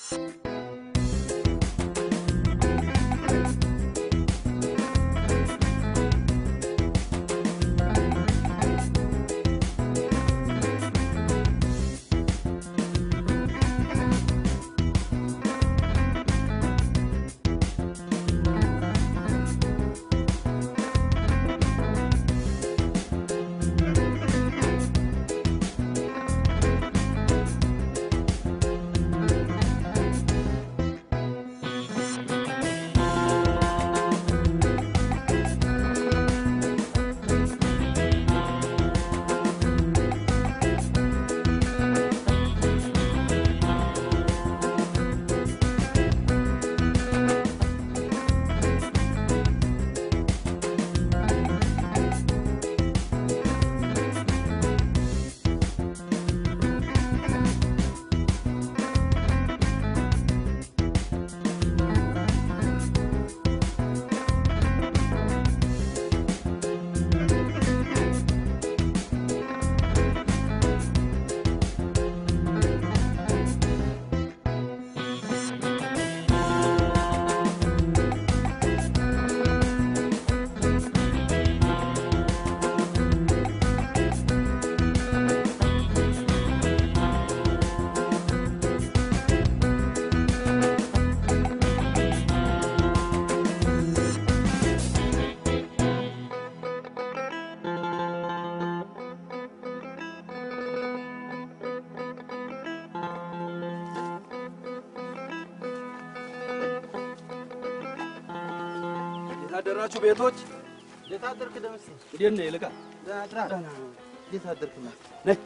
የታደራችሁ ቤቶች እንዴት አደርክ ደምሴ? እንዴት ነህ? ይልቃል ደህና ነው። እንዴት አደርክ? ነይ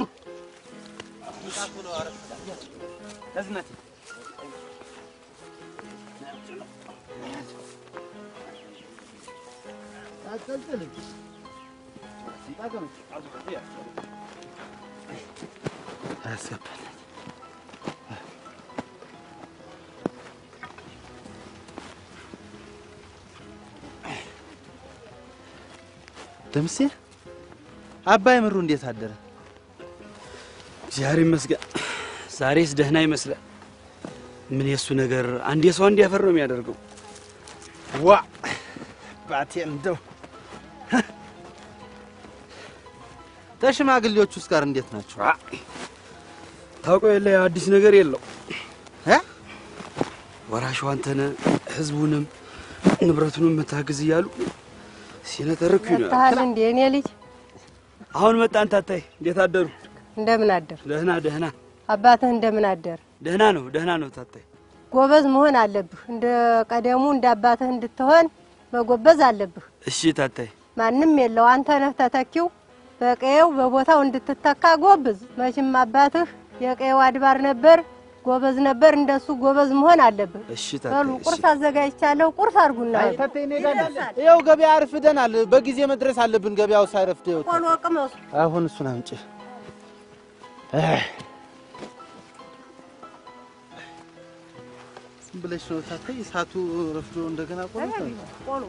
መጣት ብለው አረፍ ያዝናት አትጠልጥልም። ያስገባል ደምሴ አባይ ምሩ እንዴት አደረ? እግዚአብሔር ይመስገን። ዛሬስ ደህና ይመስላል። ምን የእሱ ነገር አንድ የሰው አንድ ያፈር ነው የሚያደርገው። ዋ ባቴ እንደው ተሽማግሌዎች ውስጥ ጋር እንዴት ናቸው? ታውቀው የለ አዲስ ነገር የለው እ? ወራሹ አንተነህ ህዝቡንም ንብረቱንም መታግዝ እያሉ ሲነተርኩ ነው። መጥተሃል እንዴ የኔ ልጅ? አሁን መጣን። ታታይ እንዴት አደሩ? እንደምን አደር? ደህና ደህና አባትህ እንደምን አደር? ደህና ነው ደህና ነው። ታታይ ጎበዝ መሆን አለብህ። እንደ ቀደሙ እንደ አባትህ እንድትሆን መጎበዝ አለብህ። እሺ ታታይ ማንም የለው አንተ ነህ ተተኪው። በቀየው በቦታው እንድትተካ ጎብዝ። መቼም አባትህ የቀየው አድባር ነበር፣ ጎበዝ ነበር። እንደሱ ጎበዝ መሆን አለብህ። እሺ በሉ ታታይ እሺ። ቁርስ አዘጋጅቻለሁ። ቁርስ አድርጉና አይ ተቴ እኔ ጋር ይኸው ገበያ አርፍደናል። በጊዜ መድረስ አለብን። ገበያው ሳይረፍድ ይኸው ቆሎ ቅመሱ። አሁን እሱን አምጪ። አይ ዝም ብለሽ ነው ታታይ። እሳቱ ረፍዶ እንደገና ቆሎ ቆሎ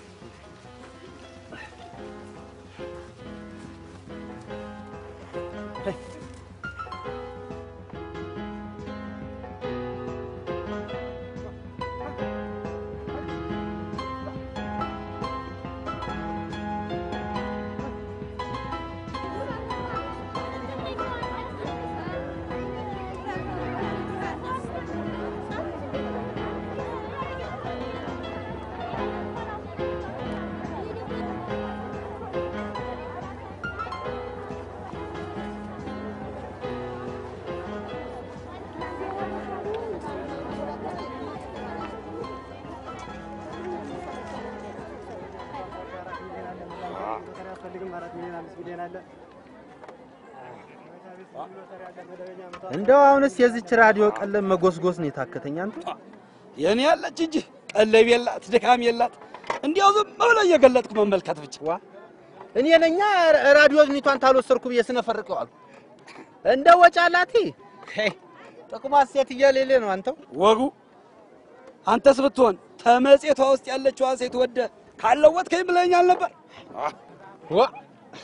እንደው አሁንስ የዚች ራዲዮ ቀለም መጎስጎስ ነው የታከተኝ። አንተ የኔ ያለች እንጂ ቀለብ የላት ድካም የላት። እንዲያው ዝም ብለህ እየገለጥኩ መመልከት ብቻ። ዋ እኔ ነኛ ራዲዮ ኒቷን ታልወሰድኩ ብዬ ስነፈርቀው አልኩ። እንደ ወጫላቲ ጥቅሟ ሴት እየሌለ ነው። አንተው ወጉ አንተስ ብትሆን ተመጽቷ ውስጥ ያለችዋን ሴት ወደ ካለወጥከኝ ብለኛል ነበር። ዋ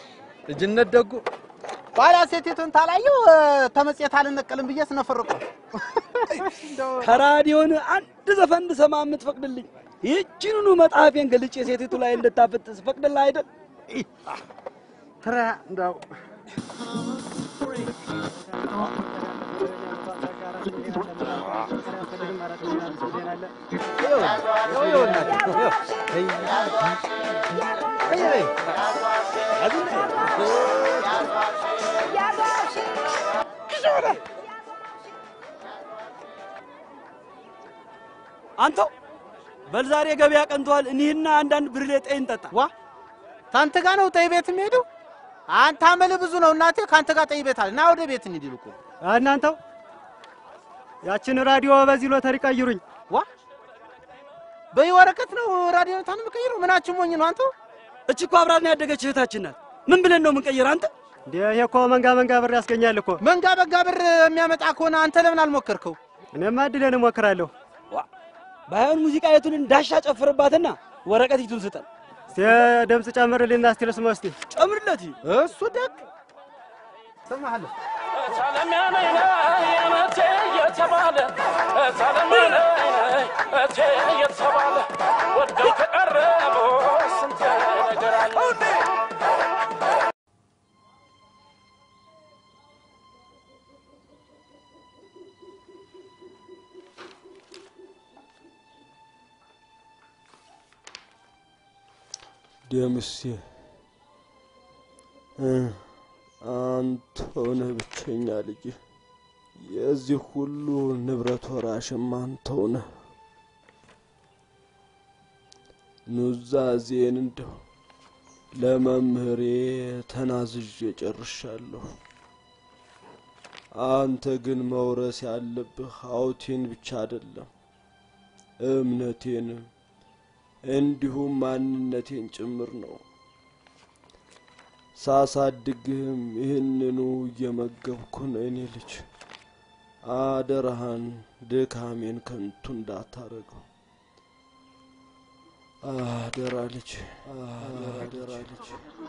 ልጅነት ደጉ ኋላ ሴቲቱን ታላየው ተመጽየት አልነቀልም ብዬ ስነፈርቀው ከራዲዮን አንድ ዘፈን እንድሰማ የምትፈቅድልኝ ይህችንኑ መጽሐፌን ገልጬ ሴቲቱ ላይ እንድታፈጥ ስፈቅድልህ አይደል? ትራ እንደው አንተው በል ዛሬ ገበያ ቀንተዋል። እኒህና አንዳንድ ብርሌ ጠይ እንጠጣ። ዋ ታንተ ጋር ነው ጠይ ቤት የሚሄደው? አንተ አመል ብዙ ነው እናቴ። ካንተ ጋር ጠይ ቤት አለ። ና ወደ ቤት እንሂድ ይልቁ። እናንተው ያችን ራዲዮ በዚህ ሎተሪ ቀይሩኝ። ዋ በይ ወረቀት ነው ራዲዮ ታን የምቀይረው? ምናችን ሞኝ ነው አንተው? እች እኮ አብራን ያደገች እህታችን ናት። ምን ብለን ነው የምንቀይር? አንተ እንዴ ይሄ እኮ መንጋ መንጋ ብር ያስገኛል እኮ። መንጋ በጋ ብር የሚያመጣ ከሆነ አንተ ለምን አልሞከርከው? እኔማ እድሌን እሞክራለሁ። ባይሆን ሙዚቃ የቱን እንዳሻ ጨፍርባትና ወረቀት ይቱን ስጠን። እስቲ ድምፅ ጨምርልኝና እስቲ ልስማ እስቲ። ጨምርለት። እሱ ደግ ሰማሃለሁ። ደምሴ አንተ ሆነህ ብቸኛ ልጅ፣ የዚህ ሁሉ ንብረት ወራሽም አንተው ነህ። ኑዛዜን እንደው ለመምህሬ ተናዝዤ ጨርሻለሁ። አንተ ግን መውረስ ያለብህ ሀብቴን ብቻ አይደለም እምነቴንም እንዲሁም ማንነቴን ጭምር ነው። ሳሳድግህም ይህንኑ እየመገብኩ ነው። እኔ ልጅ አደራህን ድካሜን ከንቱ እንዳታረገው። አደራ ልጅ፣ አደራ ልጅ።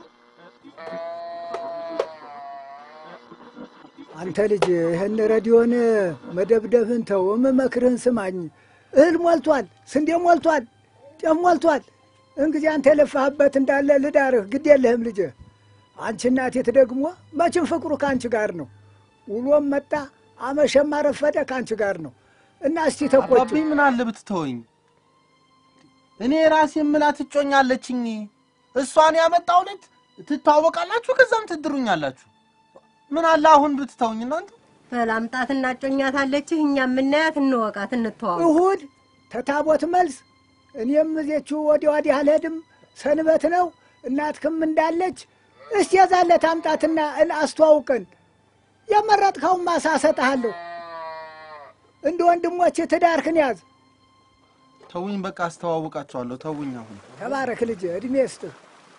አንተ ልጅ ይህን ረዲዮን መደብደብህን ተው፣ የምመክርህን ስማኝ። እህል ሞልቷል፣ ስንዴ ሞልቷል፣ ጤፍ ሞልቷል። እንግዲህ አንተ የለፋህበት እንዳለ ልዳርህ፣ ግድ የለህም ልጅ። አንቺ እናቴት ደግሞ መቼም ፍቅሩ ከአንቺ ጋር ነው። ውሎም መጣ አመሸም አረፈደ ከአንቺ ጋር ነው እና እስቲ ተቆጭ አባብኝ ምን አለ ብትተወኝ። እኔ ራሴ የምላት እጮኛለችኝ። እሷን ያመጣው ዕለት ትታወቃላችሁ፣ ከዛም ትድሩኛላችሁ። ምን አለ አሁን ብትተውኝ እናንተ። በላምጣት እናጮኛታለችህ። እኛ የምናያት እንወቃት፣ እንተዋወቅ። እሁድ ተታቦት መልስ እኔም እዜችሁ ወዲያ ወዲህ አልሄድም፣ ሰንበት ነው። እናትክም እንዳለች እስቲ የዛለት አምጣትና እል አስተዋውቀን። የመረጥከውን ማሳ እሰጥሃለሁ። እንደ ወንድሞች ትዳርክን ያዝ። ተውኝ፣ በቃ አስተዋውቃቸዋለሁ። ተውኝ አሁን ተባረክ ልጅ፣ እድሜ ስጥህ።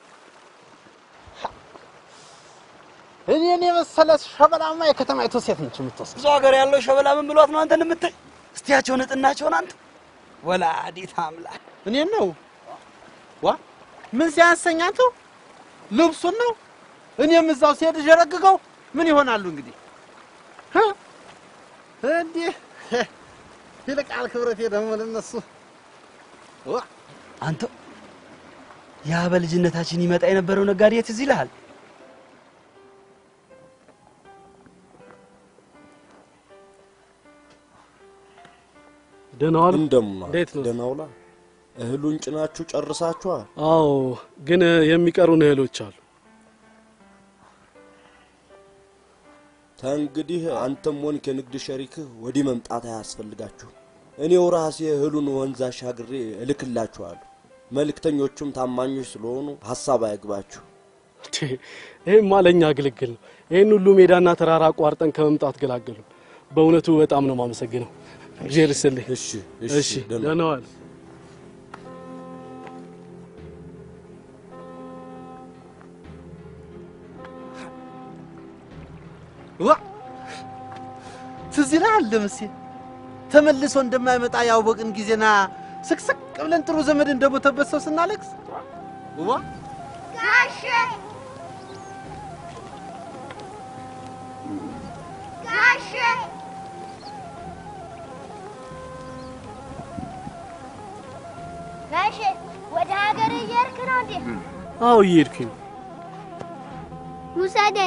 እኔን የመሰለ ሸበላማ የከተማይቱ ሴት ነች የምትወስድ። ብዙ ሀገር ያለው ሸበላ ምን ብሏት ነው አንተን የምታይ? እስቲያቸው ንጥናቸውን አንተ ወላዲት አምላክ እኔን ነው ዋ ምን ሲያንሰኝ አንተው ልብሱን ነው። እኔም እዛው ሲሄድ ዠረግገው ምን ይሆናሉ እንግዲህ እ? እንዲህ ይልቃል ክብረቴ ደግሞ ለነሱ ዋ አንተ ያ በልጅነታችን ይመጣ የነበረው ነጋዴ ትዝ ይልሃል? ደህና ዋሉ። እንደምና እንዴት ነው? ደህና ውላ። እህሉን ጭናችሁ ጨርሳችኋል? አዎ፣ ግን የሚቀሩን እህሎች አሉ። ተንግዲህ አንተም ሆንክ የንግድ ሸሪክህ ወዲህ መምጣት አያስፈልጋችሁም። እኔው ራሴ እህሉን ወንዝ አሻግሬ እልክላችኋለሁ። መልእክተኞቹም ታማኞች ስለሆኑ ሀሳብ አይግባችሁ። ይህም ለእኛ ግልግል ነው። ይህን ሁሉ ሜዳና ተራራ አቋርጠን ከመምጣት ገላገሉ። በእውነቱ በጣም ነው የማመሰግነው። እግዚአብሔር ይስጥልኝ። እሺ እሺ፣ ደህና ዋል። ዋ ትዝ ይልሃል ደምሴ ተመልሶ እንደማይመጣ ያወቅን ጊዜና ስቅስቅ ብለን ጥሩ ዘመድ እንደሞተበት ሰው ስናለቅስ ዋ ጋሼ ጋሼ ነው እንዴ? አዎ እየሄድኩኝ ነው። ውሰደን።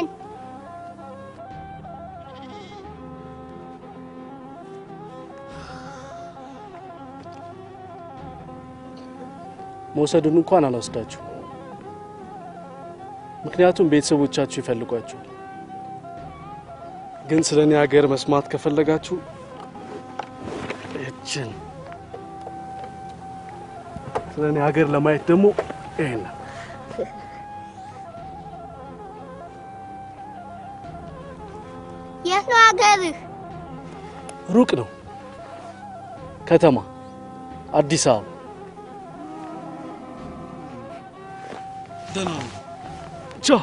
መውሰዱን እንኳን አልወስዳችሁ፣ ምክንያቱም ቤተሰቦቻችሁ ይፈልጓችኋል። ግን ስለ እኔ ሀገር መስማት ከፈለጋችሁ እችን ስለ እኔ ሀገር ለማየት ደግሞ ይሄን የት ነው ሀገርህ? ሩቅ ነው። ከተማ አዲስ አበባ። ደህና ነው። ቻው።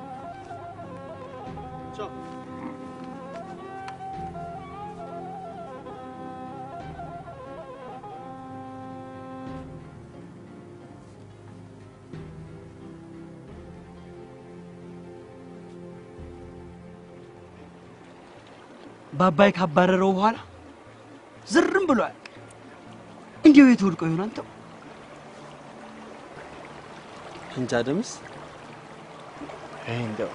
በአባይ ካባረረው በኋላ ዝርም ብሏል። እንዲያው የት ወድቆ ይሆን አንተው? እንጃ ደምስ ይሄ እንደው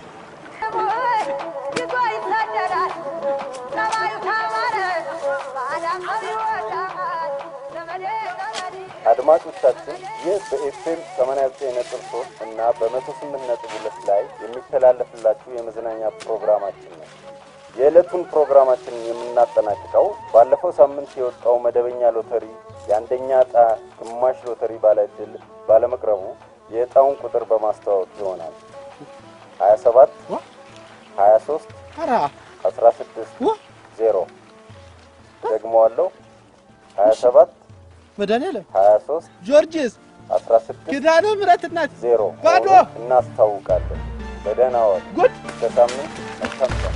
ይዞ ይሳደራል ሰማዩ ካማረ ባዳመው ይወዳል ዘመዴ ዘመዴ አድማጮቻችን ይህ በኤፍኤም 89.3 እና በ108.2 ላይ የሚተላለፍላችሁ የመዝናኛ ፕሮግራማችን ነው። የዕለቱን ፕሮግራማችንን የምናጠናቅቀው ባለፈው ሳምንት የወጣው መደበኛ ሎተሪ የአንደኛ ዕጣ ግማሽ ሎተሪ ባለ ዕድል ባለመቅረቡ የዕጣውን ቁጥር በማስተዋወቅ ይሆናል። 27 23 ኧረ 16 0 ደግመዋለሁ 27 መድኃኒዓለም 23 ጆርጅስ 16 ኪዳነ ምሕረት እናት ዜሮ ባዶ መሆኑን እናስታውቃለን። በደህና ዋሉ። ጉድ እስከ ሳምንት መልካም ቀን።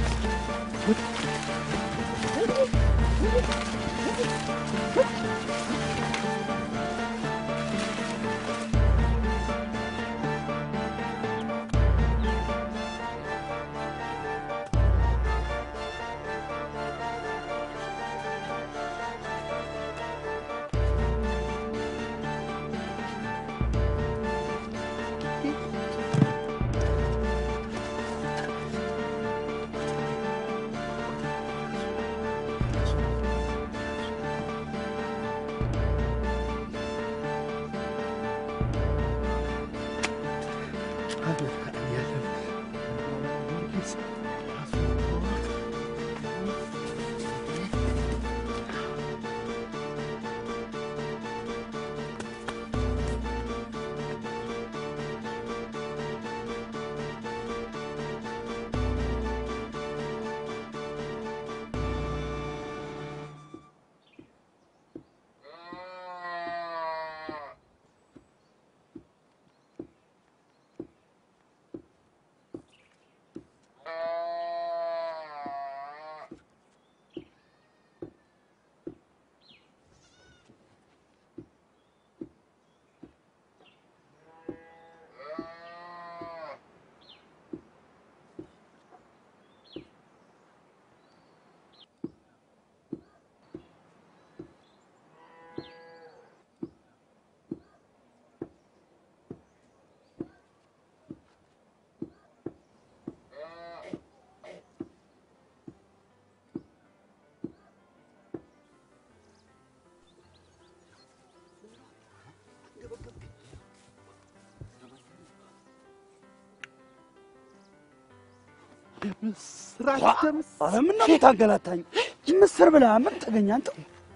ምስራች ደምስ ኧረ ምነው የምታንገላታኝ? ምስር ብላ ምን ተገኘ አንተው?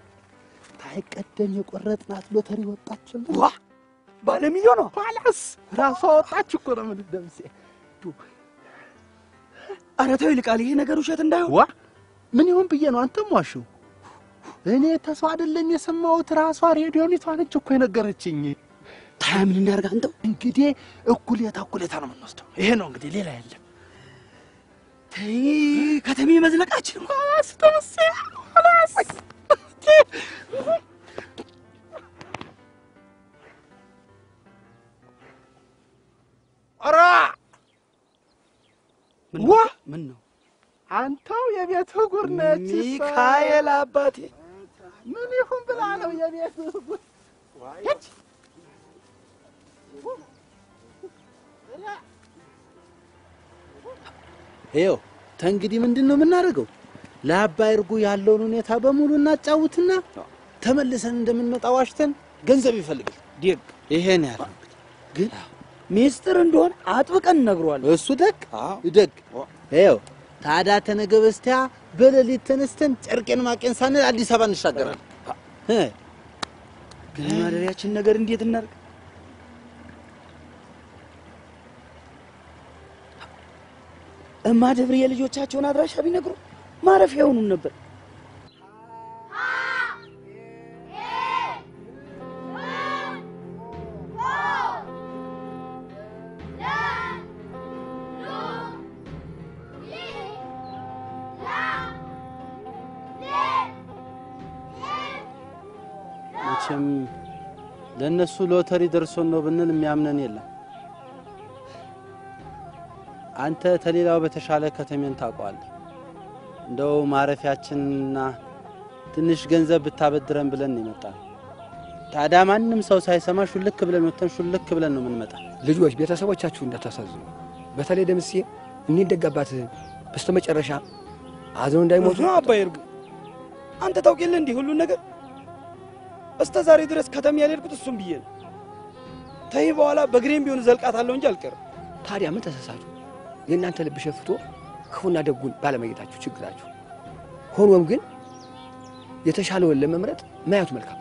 ታይቀደም የቆረጥናት ሎተሪ ወጣችልን። ዋ ባለ ሚሊዮኗ ኋላስ ራሷ ወጣች እኮ ነው የምልህ ደምሴ። ኧረ ተው ይልቃል፣ ይሄ ነገር ውሸት እንዳይሆን። ዋ ምን ይሁን ብዬ ነው አንተም ዋሽው። እኔ ተሰው አይደለም የሰማሁት፣ ራሷ ሬዲዮኒቷ ነች እኮ የነገረችኝ። ታያ ምን እናድርግ አንተው? እንግዲህ እኩሌታ እኩሌታ ነው የምንወስደው። ይሄ ነው እንግዲህ፣ ሌላ የለም። ተይ ከተሜ መዝለቃችን እኮ ኋላስ ደምሴ ኋላስ ኧረ ምን ዋ! ነው? ምን ነው አንተው የቤት ጉር ነች እሷ። ሚካኤል አባቴ ምን ይሁን ብላ ነው የቤት ጉር ይኸው ተንግዲህ ምንድን ነው የምናደርገው? ለአባይ እርጉ ያለውን ሁኔታ በሙሉ እናጫውትና ተመልሰን እንደምንመጣ ዋሽተን ገንዘብ ይፈልጋል። ዴግ ይሄን ያለ ግን ሚስጥር እንደሆነ አጥብቀን እነግረዋለን። እሱ ደግ ደግ ይኸው ታዲያ ተነገ በስቲያ በሌሊት ተነስተን ጨርቄን ማቄን ሳንል አዲስ አበባ እንሻገራለን። እ ግን ማደሪያችን ነገር እንዴት እናድርግ? እማ ደብር የልጆቻቸውን አድራሻ ቢነግሩ ማረፊያ የሆኑን ነበር። መቼም ለእነሱ ሎተሪ ደርሶን ነው ብንል የሚያምነን የለም። አንተ ተሌላው በተሻለ ከተሜን ታውቀዋለህ። እንደው ማረፊያችንና ትንሽ ገንዘብ ብታበድረን ብለን ነው የመጣነው። ታዲያ ማንም ሰው ሳይሰማ ሹልክ ብለን ወጥተን ሹልክ ብለን ነው የምንመጣ። ልጆች ቤተሰቦቻችሁ እንዳታሳዝኑ። በተለይ ደምሴ እኒህን ደጋባት በስተመጨረሻ አዘኑ እንዳይሞቱ ነው አባይ እርጉ፣ አንተ ታውቅ የለ እንዲህ ሁሉን ነገር እስከ ዛሬ ድረስ ከተማ ያልሄድኩት እሱም ብዬ ነው። ተይ በኋላ በግሬም ቢሆን ዘልቃታለሁ እንጂ አልቀርም። ታዲያ ምን ተሳሳቱ? የእናንተ ልብ ሸፍቶ ክፉና ደጉን ባለመጌታችሁ ችግራችሁ። ሆኖም ግን የተሻለውን ለመምረጥ ማየቱ መልካም።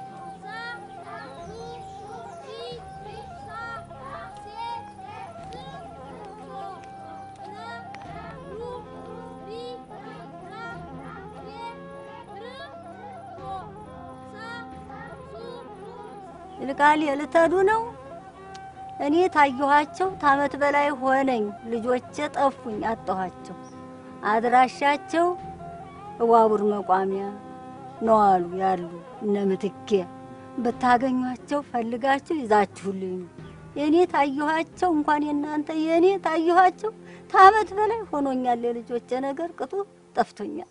ይልቃል ልትሄዱ ነው? እኔ ታየኋቸው ታመት በላይ ሆነኝ። ልጆቼ ጠፉኝ፣ አጣኋቸው። አድራሻቸው እዋቡር መቋሚያ ነው አሉ ያሉ እነ ምትኬ። ብታገኟቸው ፈልጋችሁ ይዛችሁልኝ ነው። የእኔ ታየኋቸው እንኳን የእናንተ የእኔ ታየኋቸው ታመት በላይ ሆኖኛል። የልጆቼ ነገር ቅጡ ጠፍቶኛል።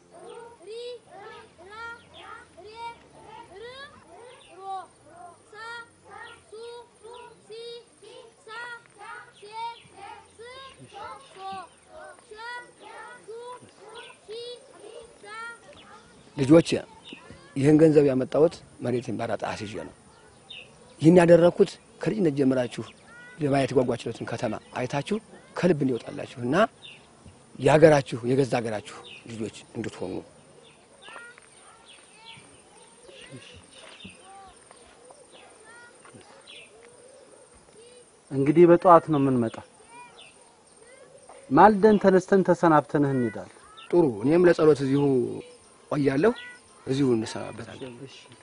ልጆች ይህን ገንዘብ ያመጣሁት መሬትን ባራጣ አስይዤ ነው። ይህን ያደረግኩት ከልጅነት ጀምራችሁ ለማየት የጓጓችሁትን ከተማ አይታችሁ ከልብ እንዲወጣላችሁ እና የሀገራችሁ የገዛ ሀገራችሁ ልጆች እንድትሆኑ እንግዲህ በጠዋት ነው የምንመጣው። ማልደን ተነስተን ተሰናብተንህ እንሄዳለን። ጥሩ። እኔም ለጸሎት እዚሁ ቆያለሁ። እዚሁ እንሰናበታለን።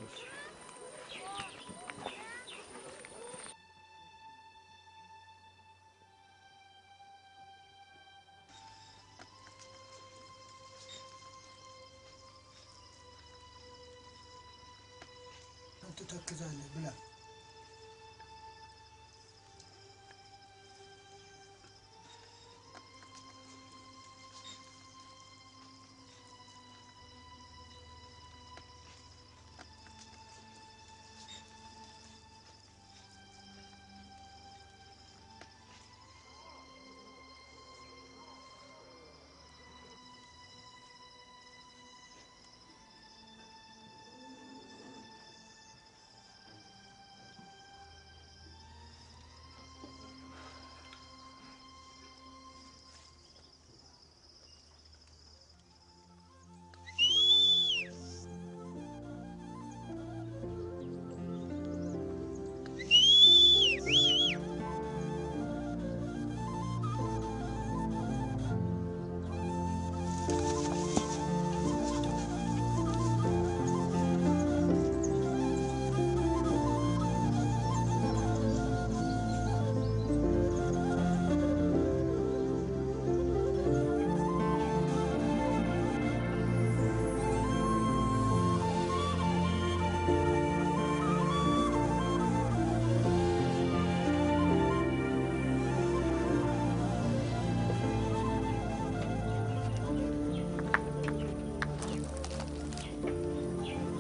ትተክዛለህ ብላ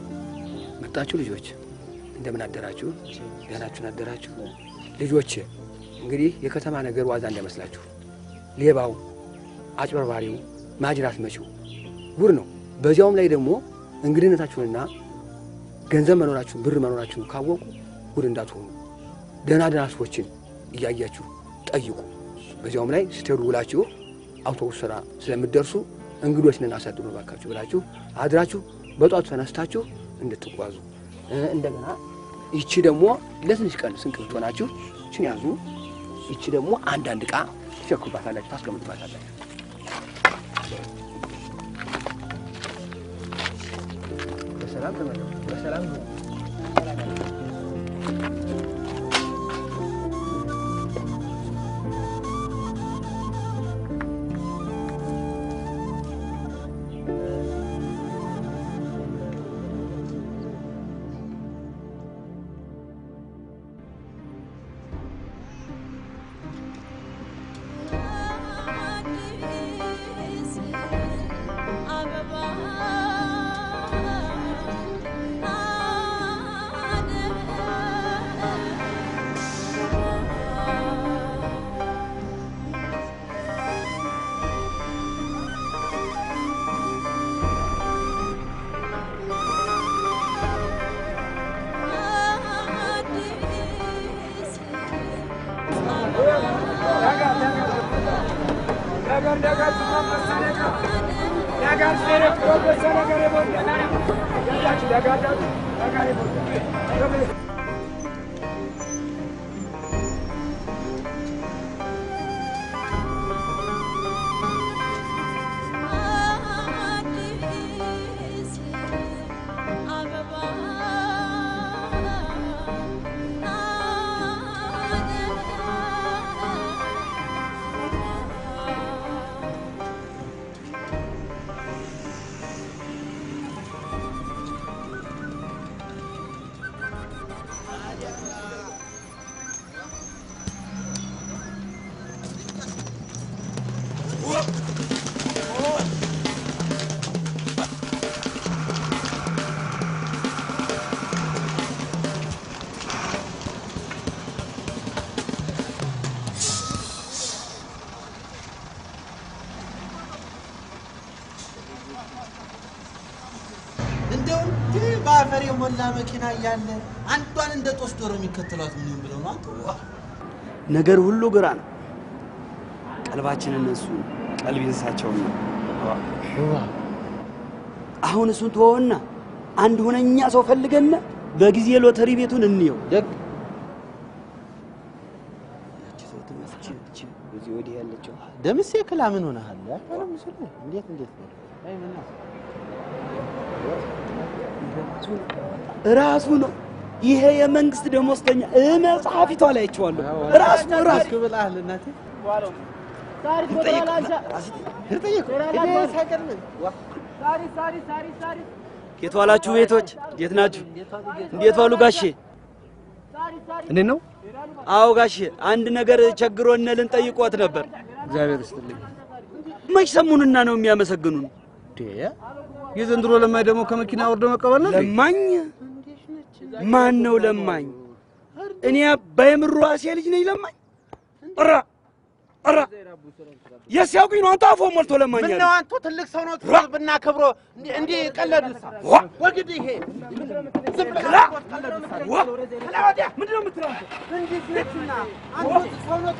መጣችሁ ልጆች፣ እንደምን አደራችሁ? ደህናችሁን አደራችሁ? ልጆች እንግዲህ የከተማ ነገር ዋዛ እንዳይመስላችሁ። ሌባው፣ አጭበርባሪው፣ ማጅራት መቺው ጉድ ነው። በዚያውም ላይ ደግሞ እንግድነታችሁንና ገንዘብ መኖራችሁን ብር መኖራችሁን ካወቁ ጉድ እንዳትሆኑ ደህና ደህና ሰዎችን እያያችሁ ጠይቁ። በዚያውም ላይ ስትሄዱ ውላችሁ አውቶቡስ ስራ ስለምትደርሱ እንግዶች ነን አሳድሩ ባካችሁ ብላችሁ አድራችሁ በጧቱ ተነስታችሁ እንድትጓዙ እ፣ እንደገና ይቺ ደግሞ ለትንሽ ቀን ስንቅ ብትሆናችሁ ይችን ያዙ። ይቺ ደግሞ አንዳንድ ዕቃ ትሸክሩባታላችሁ፣ ታስቀምጡባታላችሁ። በሰላም ተመለሱ። በሰላም ነው። እንደው እንዲህ በአፈር የሞላ መኪና እያለ አንዷን እንደ ጦስ ዶሮ የሚከተሏት ምን ይሁን ብለው ነው አንተ? ነገር ሁሉ ግራ ነው። ቀልባችን እነሱ ቀልብ እንስሳቸውን ነው። አሁን እሱን ተወውና አንድ ሁነኛ ሰው ፈልገና በጊዜ ሎተሪ ቤቱን እንየው። ደግ ያቺ ሰው ትመስች እቺ በዚህ ወዲህ ያለችው ደምሴ ክላ ምን ሆነሃል? ያፈረ ምስሉ እንዴት እንዴት ነው? አይ ምን ነው? ራሱ ነው። ይሄ የመንግስት ደሞዝተኛ እ መጽሐፊቷ ላይ አይቼዋለሁ። ራሱ ነው ራሱ ብለሃል እናቴ የት ዋላችሁ ቤቶች? እንዴት ናችሁ? እንዴት ዋሉ ጋሼ? እንዴት ነው? አዎ ጋሼ፣ አንድ ነገር ቸግሮን ልንጠይቆት ነበር። እግዚአብሔር ይስጥልኝ። መች ሰሙንና ነው የሚያመሰግኑን? የዘንድሮ ለማኝ ደግሞ ከመኪና ወርዶ መቀበል ነው። ለማኝ ማን ነው ለማኝ? እኔ አባይ ምሩ ራሴ ልጅ ነኝ ለማኝ? ኧረ ኧረ የስ ያውቁኝ ነው አንተ አፎ ሞልቶ ለማኝ ምን ያለ ነው አንተ ትልቅ ሰው ነው ብናከብሮ እንዲህ እንዲህ ቀለዱሳ ዋ! ወግድ ይሄ ዝም ብለህ ክላ! ቀለዱሳ ዋ! ክላ ወዲያ ምንድን ነው የምትለው አንተ? እንዴት ነችና አንተ ሰው ነው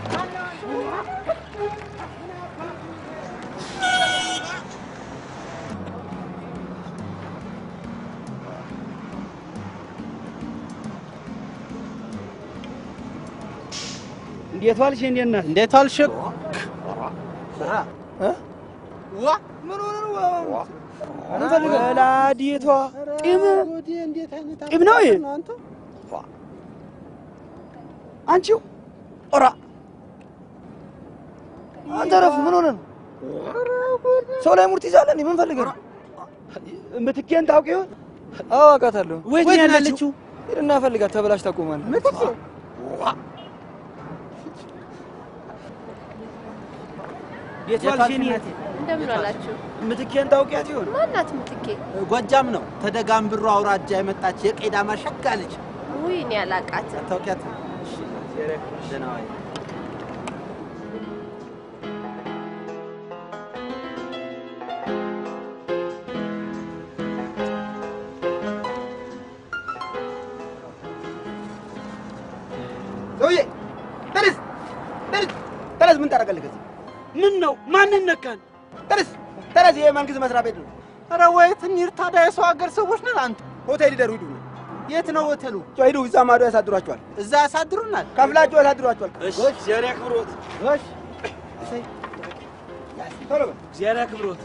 እንዴት ዋልሽ? እንዴት ነህ? እንዴት ዋልሽ? ዋ ምን ሆነ ነው ወላዲቷ ጢም እንዴት አይነት ጢም ነው ይሄ? አንተ አንቺው ኦራ አንተ ረፍ ምን ሆነ ነው? ሰው ላይ ሙርት ይዛለ እንዴ? ምን ፈልገህ ነው? ምትኬን ታውቂ ይሆን? አዎ አውቃታለሁ። ወይት ነው ያለችው? ሂድና ፈልጋት፣ ተበላሽ ታቆማለህ። ምትኬ እንዴት ዋልሽ? እኔ እንደምን አላችሁ? ምትኬን ታውቂያት ይሆን? ማናት ምትኬ? ጎጃም ነው ተደጋምብሮ አውራጃ የመጣች የቄዳማ ሸጋ ልጅ ውይ እኔ አላቃትም። ታውቂያት? ሰውዬ ተነስ፣ ተነስ፣ ተነስ። ምን ታደርጋለህ ከዚህ? ምን ነው? ማንን ነካን? ተነስ፣ ተነስ። ይሄ መንግስት መስሪያ ቤት ነው። ኧረ ወይት እንሂድ ታዲያ። የሰው ሀገር ሰዎች ነን። አንተ ሆቴል ይደሩ ሂዱ። የት ነው ሆቴሉ? ሂዱ፣ እዛ ማዶ ያሳድሯቸዋል። እዛ ያሳድሩናል። ከፍላችሁ ያሳድሯቸዋል። እሺ፣ እግዚአብሔር ያክብሮት። እሺ፣ ቶሎ በል። እግዚአብሔር ያክብሮት።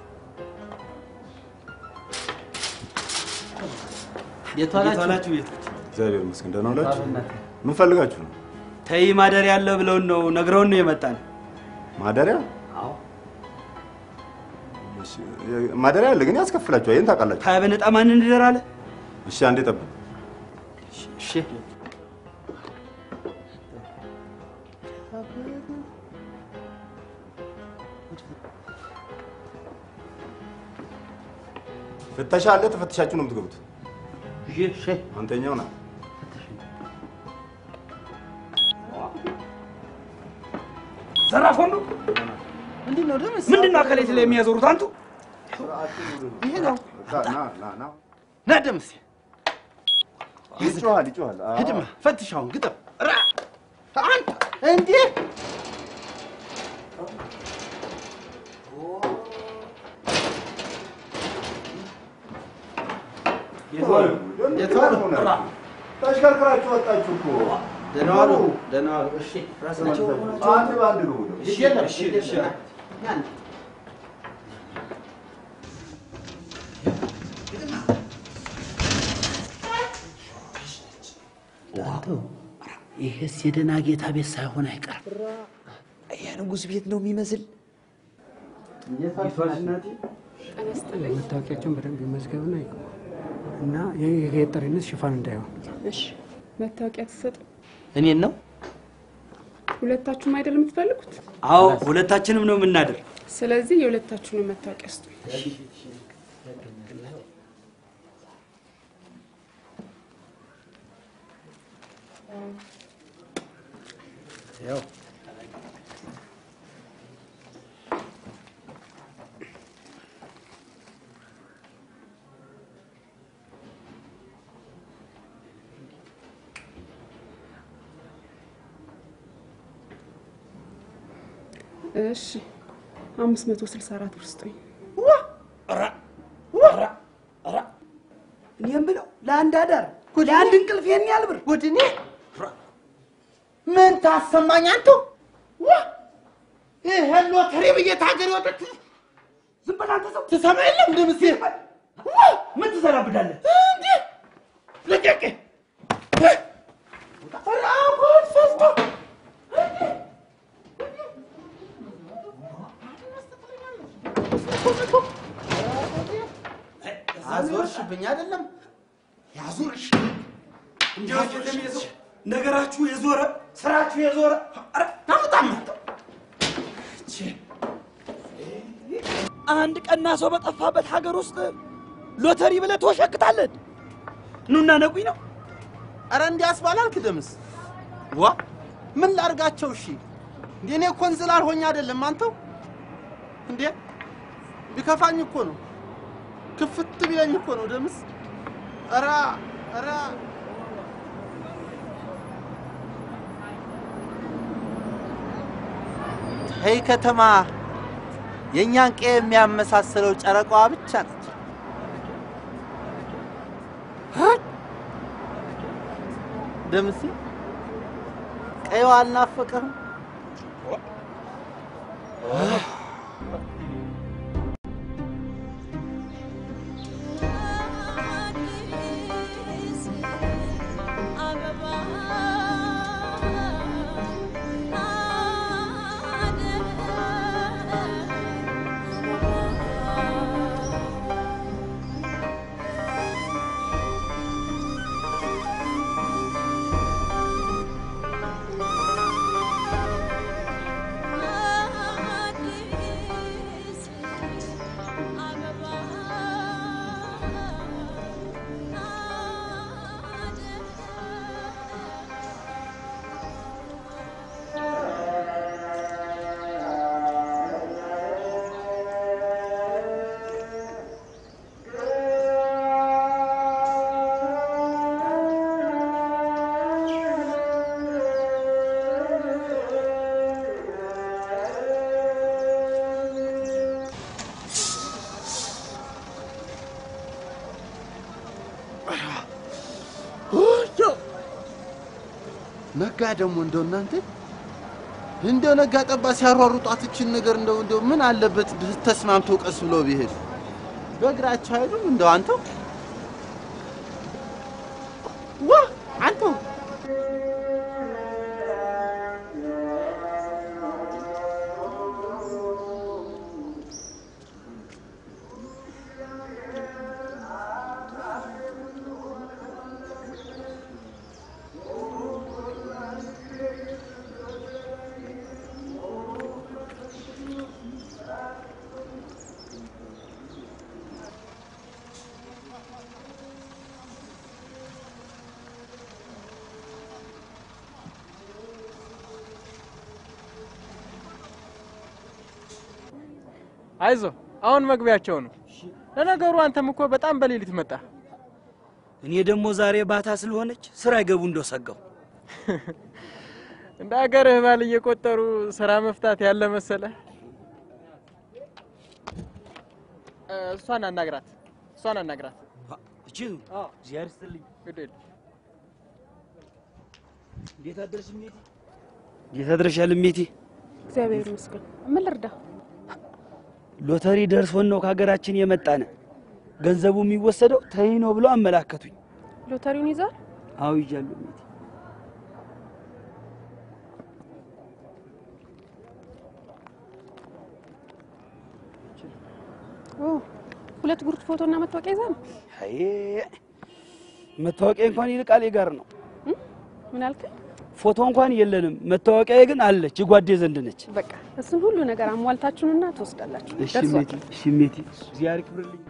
የት ዋላችሁ? ቤት እግዚአብሔር ይመስገን ደህና ዋላችሁ። ምን ፈልጋችሁ ነው? ተይ ማደሪያ አለ ብለውን ነው ነግረውን ነው የመጣን። ማደሪያ? እሺ፣ ማደሪያ አለ ግን ያስከፍላችኋል። ይሄን ታውቃላችሁ። ታዲያ በነጣ ማን እንደር አለ? እሺ፣ አንዴ ጠብቅ። እሺ ፍተሻ አለ። ተፈትሻችሁ ነው የምትገቡት። እሺ አንተኛው ና ዘራፍ ሆኖ ምንድን ነው ደምስ? ምንድን ነው አካሌት ላይ የሚያዞሩት? አንቱ ይሄ ነው ና ና ና ና ደምስ ይጮሃል ይጮሃል። አዎ። ሂድማ ፈትሻውን ግጠም ራ አንተ እንዴ ተሽከርክራችሁ ወጣችሁ እኮ። ደህና ዋሉ ደህና ዋሉ። እሺ ራሳቸው አንድ በአንድ ግቡ ደግሞ። እሺ የለም እሺ እሺ ይህስ የደህና ጌታ ቤት ሳይሆን አይቀርም። የንጉሥ ቤት ነው የሚመስል። መታወቂያቸውን በደንብ ይመዝገብና ይግቡ እና የገጠሪነት ሽፋን እንዳይሆን። እሺ መታወቂያ ትሰጥ። እኔን ነው? ሁለታችሁም አይደል የምትፈልጉት? አዎ ሁለታችንም ነው የምናድር። ስለዚህ የሁለታችሁንም መታወቂያ ስጡ። ያው እሺ አምስት መቶ ስልሳ አራት ብር ስጡኝ። እኔ የምለው ለአንድ አዳር ለአንድ እንቅልፍ ይሄን ያህል ብር ጉድ! እኔ ምን ታሰማኝ አንተ? ዋ ይሄን ሎተሪ ብዬ ታገር ወጥት ዝም በል አንተ ሰው ትሰማ የለም ደምሴ ምን ትዘራብዳለህ? እንዴ ልቀቅ! ኧረ አሁን ፈስቶ አዞርሽብኝ አይደለም ያዙርሽ እንዲያው የሚይዘው ነገራችሁ የዞረ ስራችሁ የዞረ ኧረ ታምጣም አንድ ቀና ሰው በጠፋበት ሀገር ውስጥ ሎተሪ ብለህ ትወሸክታለህ? ኑና ነጉኝ ነው። አረ እንዲያስ ባላልክ ደምስ ዋ ምን ላርጋቸው? እሺ እንዴ እኔ እኮ እንዝላል ሆኜ አይደለም አንተው እንዴ ቢከፋኝ እኮ ነው ክፍት ቢለኝ እኮ ነው ደምስ ኧረ ኧረ ይህ ከተማ የእኛን ቀ የሚያመሳስለው ጨረቃዋ ብቻ ነች። ደምሴ ቀይዋ አልናፈቀህም? ነጋ ደግሞ እንደው እናንተ እንደው ነጋ ጠባ ሲያሯሩጧት እችን ነገር እንደው እንደው ምን አለበት ተስማምተው ቀስ ብለው ቢሄድ በእግራቸው አይሉም እንደው አንተው ዋ አንተው አይዞ አሁን መግቢያቸው ነው። ለነገሩ አንተም እኮ በጣም በሌሊት መጣ። እኔ ደግሞ ዛሬ ባታ ስለሆነች ስራ አይገቡ እንደው ሰጋው። እንደ ሀገርህ ባል እየቆጠሩ ስራ መፍታት ያለ መሰለ። እሷን አናግራት፣ እሷን አናግራት። እቺ እግዚአብሔር ይስጥልኝ። ግድ የለም እንዴት አደርሽ እሜቴ? እንዴት አድረሻል እሜቴ? እግዚአብሔር ይመስገን። ምን ልርዳ? ሎተሪ ደርሶን ነው ከሀገራችን የመጣነ። ገንዘቡ የሚወሰደው ተይ ነው ብለው አመላከቱኝ። ሎተሪውን ይዛል? አዎ ይዣለሁ እሜቴ። ኦ ሁለት ጉርድ ፎቶና መታወቂያ ይዛ ነው? አይ መታወቂያ እንኳን ይልቃል ጋር ነው። ምን አልከኝ? ፎቶ እንኳን የለንም። መታወቂያ ግን አለች፣ ጓዴ ዘንድ ነች። በቃ እሱን ሁሉ ነገር አሟልታችሁንና ትወስዳላችሁ። እሺ ደርሷል። እሜቴ፣ እሺ እሜቴ፣ እግዚአብሔር ይክብርልኝ።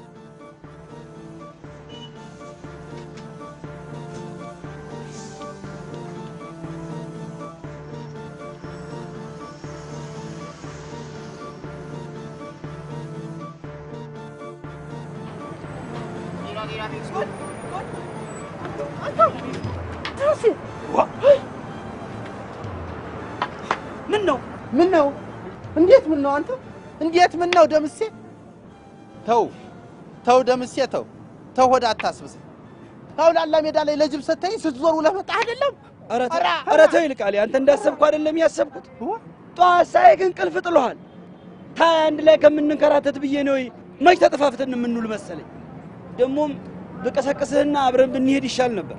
ምን ነው ምን ነው እንዴት ምን ነው አንተ እንዴት ምን ነው ደምሴ ተው ተው ደምሴ ተው ተው ሆድ አታስብስ ተው ላላ ሜዳ ላይ ለጅብ ሰተኝ ስትዞር ውለህ መጣህ አይደለም ኧረ ተው፣ ኧረ ተው ይልቃል። አንተ እንዳሰብኩ አይደለም ያሰብኩት። ጠዋት ሳይ ግን ቅልፍ ጥሎሃል። ታይ አንድ ላይ ከምንንከራተት ብዬ ነው መች ተጠፋፍተን የምንውል መሰለኝ። ደግሞም ብቀሰቅስህና አብረን ብንሄድ ይሻል ነበር።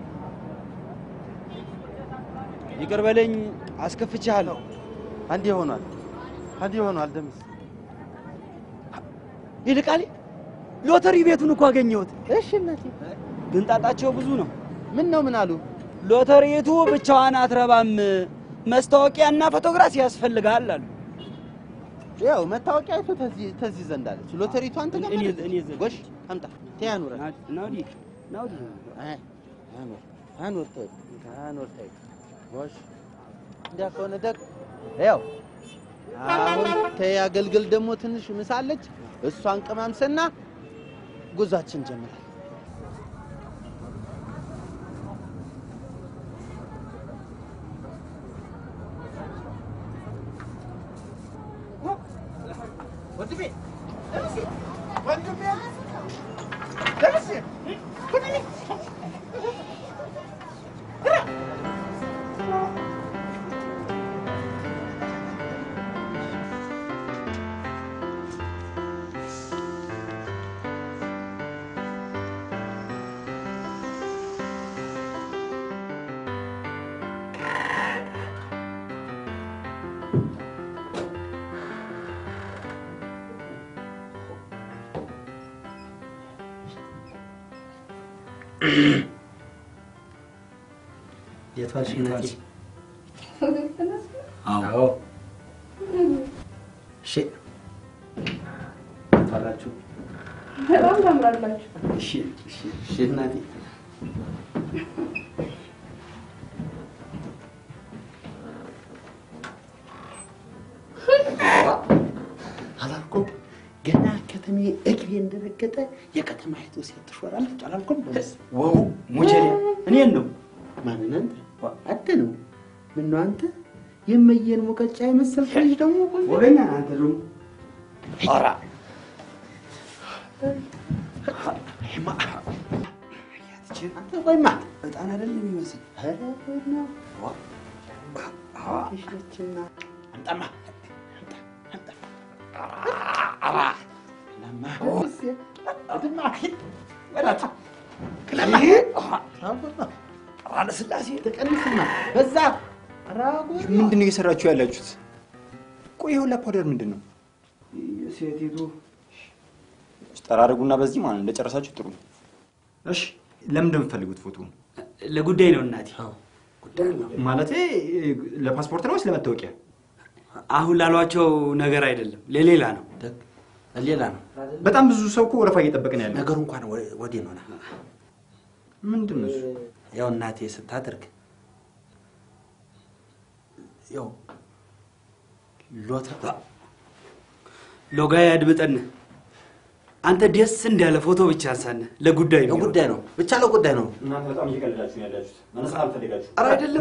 ይቅር በለኝ፣ አስከፍቼሃለሁ። አንዴ ሆኗል አንዴ ሆኗል ደምሴ ይልቃል፣ ሎተሪ ቤቱን እኮ አገኘሁት። እሺ እናቴ ግን ጣጣቸው ብዙ ነው። ምን ነው ምን አሉ? ሎተሪቱ ብቻዋን አትረባም፣ መስታወቂያና ፎቶግራፍ ያስፈልጋል አሉ። ያው መታወቂያቱ ተዚህ ተዚህ ዘንድ አለች። ሎተሪቱ አንተ ጋር እኔ- ማለት ነው። እኔ ዘንድ። ጎሽ አምጣ ተያኑረ ናውዲ ናውዲ አኑር አኑር ተይ አኑር ተይ ጎሽ እንዲያ ከሆነ ደግ ያው አሁን ተይ አገልግል ደግሞ ትንሽ ምሳለች እሷን ቅማምስና ጉዟችን ጀምራል። ወንድሜ ወንድሜ ደምሴ የት ዋልሽ እናቴ? አዎ እሺ ታላችሁ በጣም ታምራላችሁ። እሺ እሺ እሺ እናቴ አላልኩም? ገና ከተሜ እግሬ እንደረገጠ የከተማይቱ ሴት ትሾራለች አላልኩም? ወው ሙጀሌ እኔን ነው ማንን አንተ? አደ ነው ምነው አንተ የመየን ሙቀጫ የመሰልክ ልጅ ደግሞ ወገኛ አንተ ደግሞ ኧረ እባክህ አንተ ቆይማ እጣን አይደለም የሚመስል ኧረ ነው ነችና አምጣማ ለስላሴ ተቀንስና በዛ ምንድን ነው እየሰራችሁ ያላችሁት? ቆይ ይኸውላ ፓውደር ምንድን ነው? ሴቲቱ ጠራርጉና በዚህ ማለት ነው። እንደጨረሳችሁ ጥሩ ነው። እሺ፣ ለምን እንደምትፈልጉት ፎቶ? ለጉዳይ ነው እናቴ። ጉዳይ ነው ማለቴ ለፓስፖርት ነው ወይስ ለመታወቂያ? አሁን ላሏቸው ነገር አይደለም፣ ለሌላ ነው። ሌላ ነው። በጣም ብዙ ሰው እኮ ወረፋ እየጠበቀ ነው ያለው። ነገሩ እንኳን ወዲህ ነው። ምንድን ነው እሱ? ያው እናቴ ስታደርግ ያው ሎተ ሎጋ ያድምጠን። አንተ ደስ እንዳለ ፎቶ ብቻ አንሳነ። ለጉዳይ ነው ለጉዳይ ነው ብቻ ለጉዳይ ነው። እናንተ በጣም እየቀለዳችሁ ነው ያላችሁት። መነሳት አልፈልጋችሁ። ኧረ አይደለም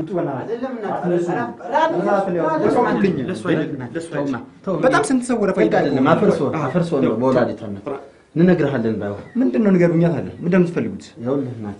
በጣም ስንት ሰው ወረፋ ህግ አይደለም አፍርሶ አፍርሶ ነው በወላዲቷነት እንነግርሃለን። ባይሆን ምንድን ነው ንገሩኛት አለ። ምንድን ነው የምትፈልጉት? ይኸውልህ እናቴ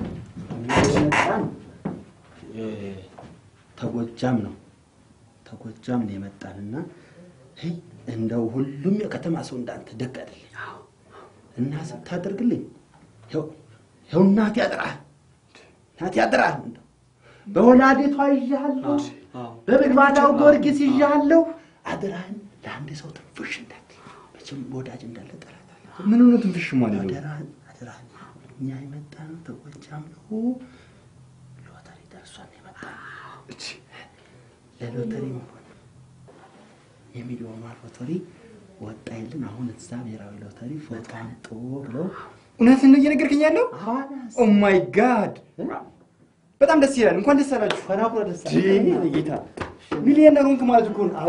ተጎጃም ነው ተጎጃም ነው የመጣንና ሄይ እንደው ሁሉም የከተማ ሰው እንዳንተ ደግ አይደለም እና ስታደርግልኝ ይኸው እናቴ ያጥራህ እናቴ ያጥራህ እንደው በወላዲቷ ይዣለሁ በምግባዳው ጊዮርጊስ ይዣለሁ አደራህን ለአንድ ሰው ትንፍሽ እንዳትል መቼም ወዳጅ እንዳለ ጠላት አለ ምን ሆነ ትንፍሽ ማለት ነው? አደራህን አደራህን እኛ የመጣነው ተጎጃም ነው ሎተሪ ደርሷን የመጣነው ለሎተሪ መሆን የሚሊዮኗ ሎተሪ ወጣ የለን አሁን እዛ ብሔራዊ ሎተሪ ፎቶ አምጡ ብለው እውነትን ነው እየነገርከኝ ያለው? ኦ ማይ ጋድ በጣም ደስ ይላል። እንኳን ደስ አላችሁ። ፈናኩረ ደስ ጌታ ሚሊዮነር ሆንክ ማለት እኮ ነው።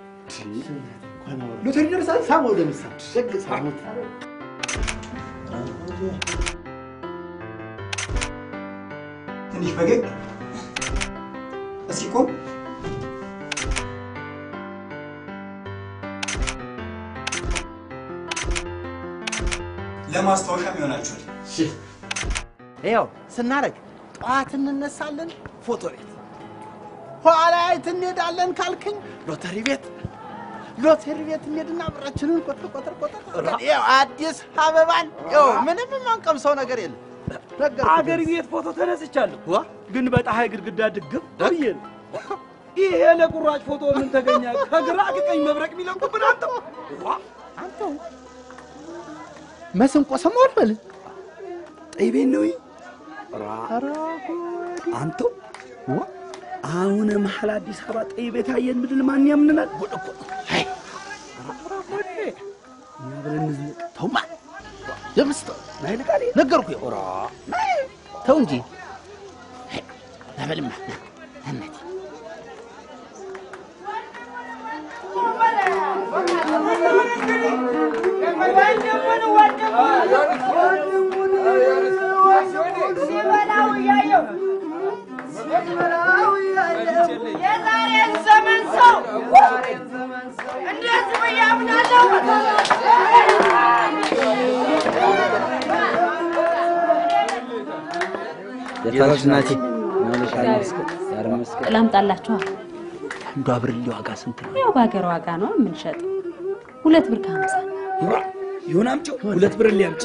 ሎተሪ ደርሳል። ሳመው ደምሳ ደግ ሳሙት ትንሽ ፈገግ እስኪ ቆም ለማስታወሻም ይሆናችኋል። ይኸው ስናደርግ ጠዋት እንነሳለን ፎቶ ቤት፣ ኋላ የት እንሄዳለን ካልክኝ ሎተሪ ቤት ሎተሪ ቤት እንሄድና ብራችንን ቆጥር ቆጥር ቆጥር ይኸው አዲስ አበባን ይኸው ምንም የማንቀምሰው ነገር የለም። አገር ቤት ፎቶ ተነስቻለሁ፣ ግን በፀሐይ ግድግዳ ድግም ብዬ ነው። ይሄ ለቁራጭ ፎቶ ምን ተገኘ? ከግራ ከቀኝ መብረቅ የሚለቁብን አንተው አንተው መስንቆ ሰማሁት በል ጠይቤን ነው አንተው አሁን መሀል አዲስ አበባ ጠይ ቤት አየን ምድል ማን ያምንናል? ጉድ እኮ እኛ ብለን እንዝለቅ። ተውማ የምስተው ናይልቃል ነገርኩህ። ኦራ ተው እንጂ ናበልማ እናቴ የዛሬን ዘመን ሰው እንደዚህ ብዬ አምናለሁ። የታች እናቴ ላምጣላችኋል። አንዷ ብርሌ ዋጋ ስንት ነው? ያው በሀገር ዋጋ ነው የምንሸጠው። ሁለት ብር ከሀምሳ ይሁን አምጪው፣ ሁለት ብር ሊያምጪ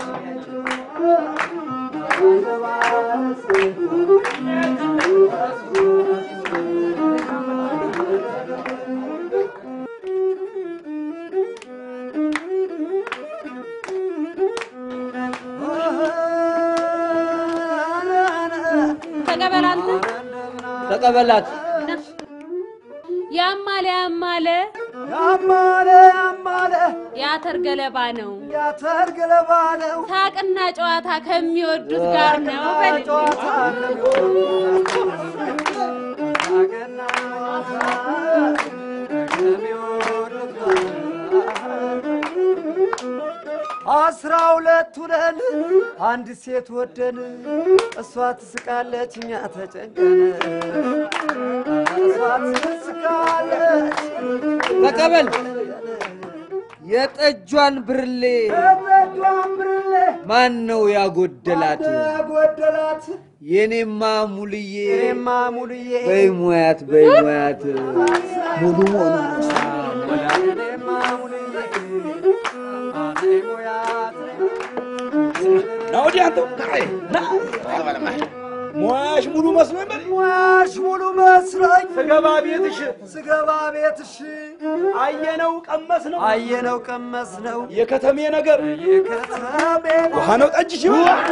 ተቀበል አንተ ተቀበላት። ያማለ ያማለ ያማለ ያማለ የአተር ገለባ ነው የአተር ገለባ ነው ሳቅና ጨዋታ ከሚወዱት ጋር ነው በል አስራ ሁለት ሁነን አንድ ሴት ወደን እሷ ትስቃለች እኛ ተጨንቀን እሷ ትስቃለች ተቀበል የጠጇን ብርሌ የጠጇን ብርሌ ማን ነው ያጎደላት? ጎደላት የኔማ ሙልዬ እኔማ ሙሉዬ በይ ሙያት በይ ሙያት ሙሉ መሆኑ እኔማ ሙሉዬ አይ ሙያት ና ወዲህ አንተ ና ሙያሽ ሙሉ መስሎኝ በል ሙያሽ ሙሉ መስሎኝ ስገባ ቤትሽ ስገባ ቤትሽ አየነው ቀመስ ነው አየነው ቀመስ ነው የከተሜ ነገር የከተሜ ውሃ ነው ጠጅሽ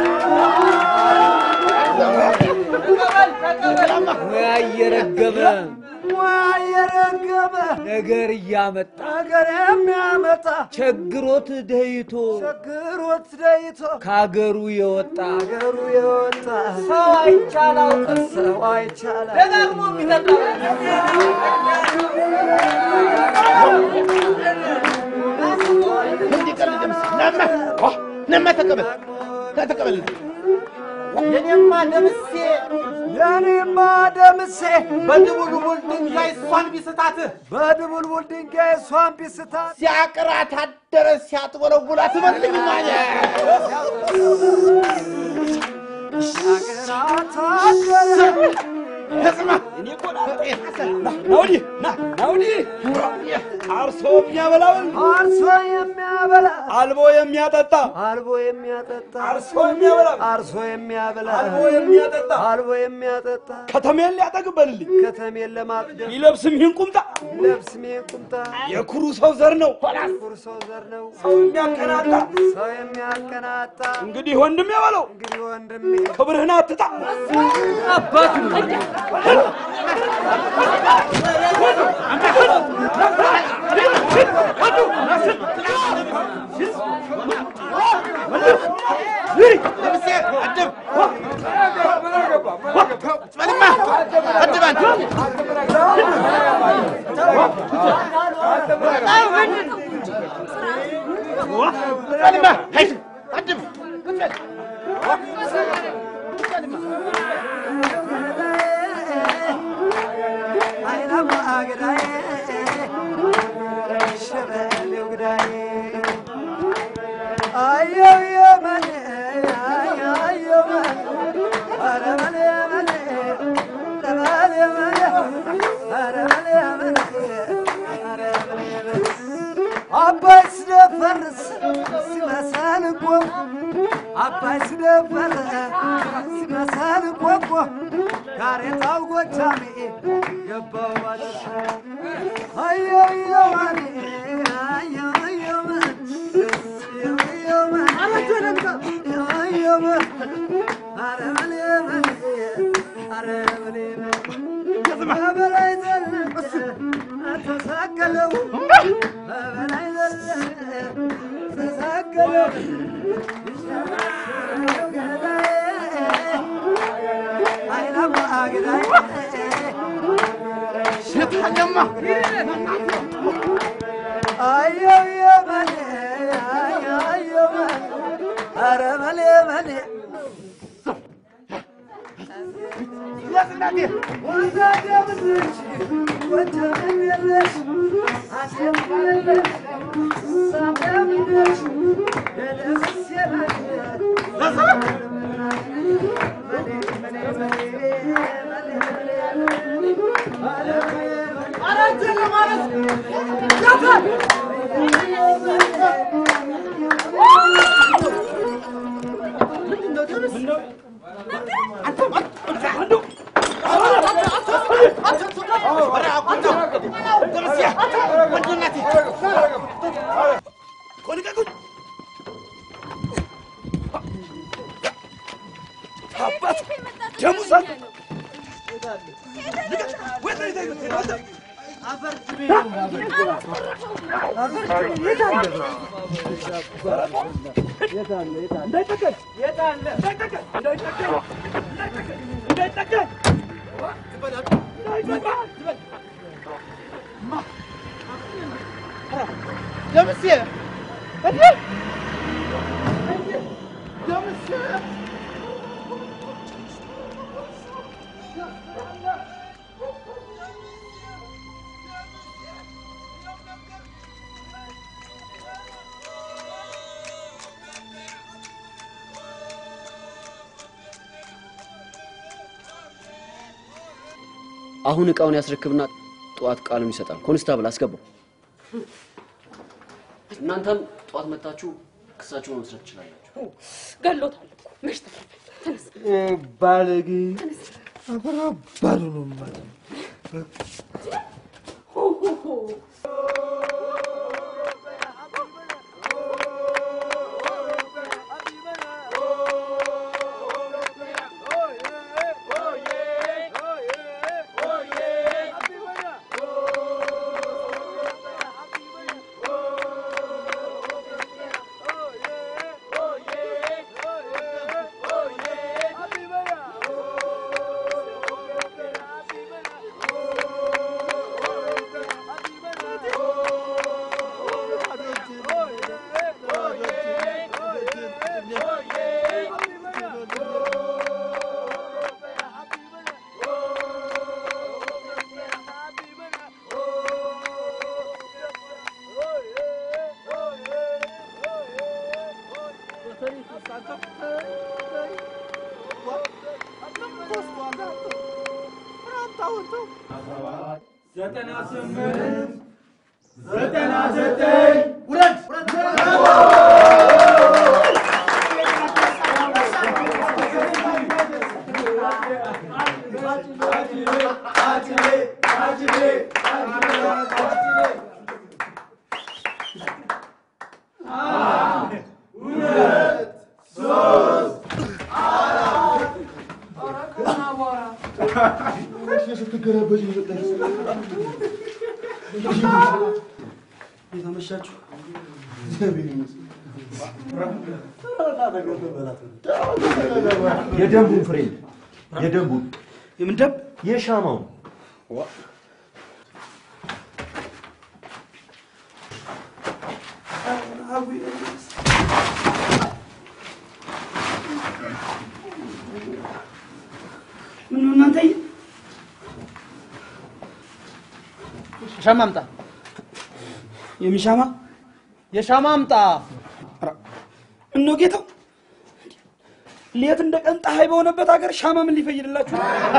ሙያ እየረገበ ሙያ እየረገበ ነገር እያመጣ ነገር የሚያመጣ ቸግሮት ደይቶ ችግሮት ደይቶ ከአገሩ የወጣ አገሩ የወጣ ሰው አይቻላው ሰው አይቻላ ደጋግሞ የሚጠጣ ነማ ተቀበል ተቀበል የኔማ ደምሴ የኔማ ደምሴ በድቡልቡል ድንጋይ እሷን ቢስታትህ በድቡልቡል ድንጋይ እሷን ቢስታት ሲያቅራት አደረ ሲያጥወለውላት መልኝ ማለ ሲያቅራት አደረ ስማ እኔ እኮ ና ወዲህ ና ና ወዲህ አርሶ የሚያበላውን አርሶ የሚያበላ አልቦ የሚያጠጣ አልቦ የሚያጠጣ አርሶ የሚያበላ አርሶ የሚያበላ አልቦ የሚያጠጣ አልቦ የሚያጠጣ ከተሜን ሊያጠግብ በልልኝ ከተሜን ለማጥገብ ይለብስም ይህን ቁምጣ ይለብስ ሜን ቁምጣ የኩሩ ሰው ዘር ነው ኩር ሰው ዘር ነው ሰው የሚያቀናጣ ሰው የሚያቀናጣ እንግዲህ ወንድሜ በለው እንግዲህ ወንድሜ ክብርህን አትጣ አባቱ አይናማ ገዳዬ ሸበሌው ገዳዬ አየው የመኔ አየው መኔ ኧረ መኔ መኔ ኧረ መኔ መኔ ኧረ መኔ መኔ ኧረ መኔ መኔ አባይ ስደፈርስ ሲመሰል እኮ አባይ ስደፈርስ ሲመሰል እኮ እኮ ጋሬጣው ጎጃሜ ገባው ባለሻ አየየዋኔ አየየወን በበላይ ዘለቀ ተሳቀለው በበላይ ዘለቀ ተሳቀለው አይናማ አግዳይ ሽታኛማ አየው የመኔ አየው መኔ ኧረ መኔ መኔ ያስናቴ ወዛዴ ብልሽ ወጀብ የለሽ አሴብ የለሽ ሳቤም የለሽ የደምስ የለሽ አባት ደሙ ሰጥ ደምሴ እንዴ ደምሴ አሁን እቃውን ያስረክብና ጠዋት ቃሉን ይሰጣል። ኮንስታብል አስገባው። እናንተም ጠዋት መታችሁ ክሳችሁን መመስረት ትችላላችሁ። ገሎታል እኮ መች ተረፈ? ተነስ ባለጌ ተነስ። ባሉ ነው ማለት ሆ ሆ ሆ ዘጠና ስምንት ዘጠና ዘጠኝ ውረድ የተመሻችሁ የደንቡን ፍሬ የደንቡን የምን ደንብ? የሻማውን ምን ነው እናንተ ሻማ አምጣ። የሚሻማ የሻማ አምጣ። እነሆ ጌታው ሌት እንደ ቀን ፀሐይ በሆነበት ሀገር ሻማ ምን ሊፈይድላችሁ?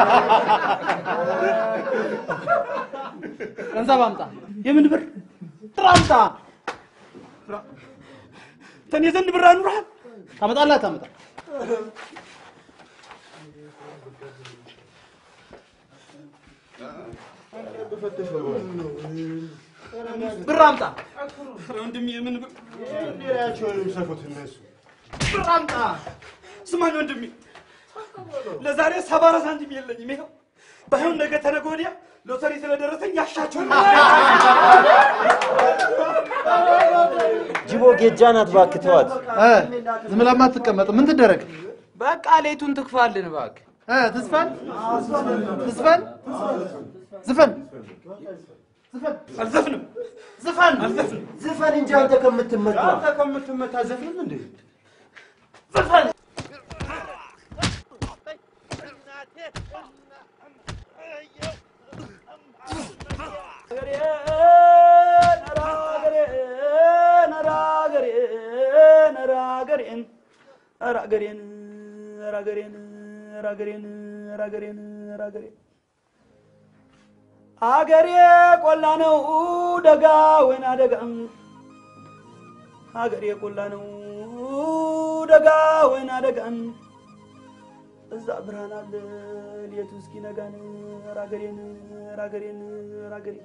ገንዘብ አምጣ። የምን ብር? ብር አምጣ። ተኔ ዘንድ ብር አኑረሃል? ታመጣለህ ታመጣ ብር አምጣ። ወንድሜ የምን ብር? እነሱ ብር አምጣ። ስማኝ ወንድሜ፣ ለዛሬ ሰባ አራት ሳንቲም የለኝም። ይኸው ባይሆን ነገ ተነገ ወዲያ ሎተሪ ስለደረሰኝ ያሻችሁን ጅቦ ጌጃ ናት፣ እባክህ ተዋት። ዝም ብላ አትቀመጥ። ምን ትደረግ? በቃ ሌቱን ትክፋልን እባክህ። ትዝፈን ትዝፈን ዝፈን አልዘፍንም። ዝፈን ዝፈን እንጂ አንተ ከምትመታ አንተ ከምትመታ ዘፍንም እንዴ? ዝፈን አገሬ ቆላ ነው ደጋ ወይና ደጋ አገሬ ቆላ ነው ደጋ ወይና ደጋ እዛ ብርሃን አለ ሌቱ እስኪነጋን ራገሬን ራገሬን ራገሬ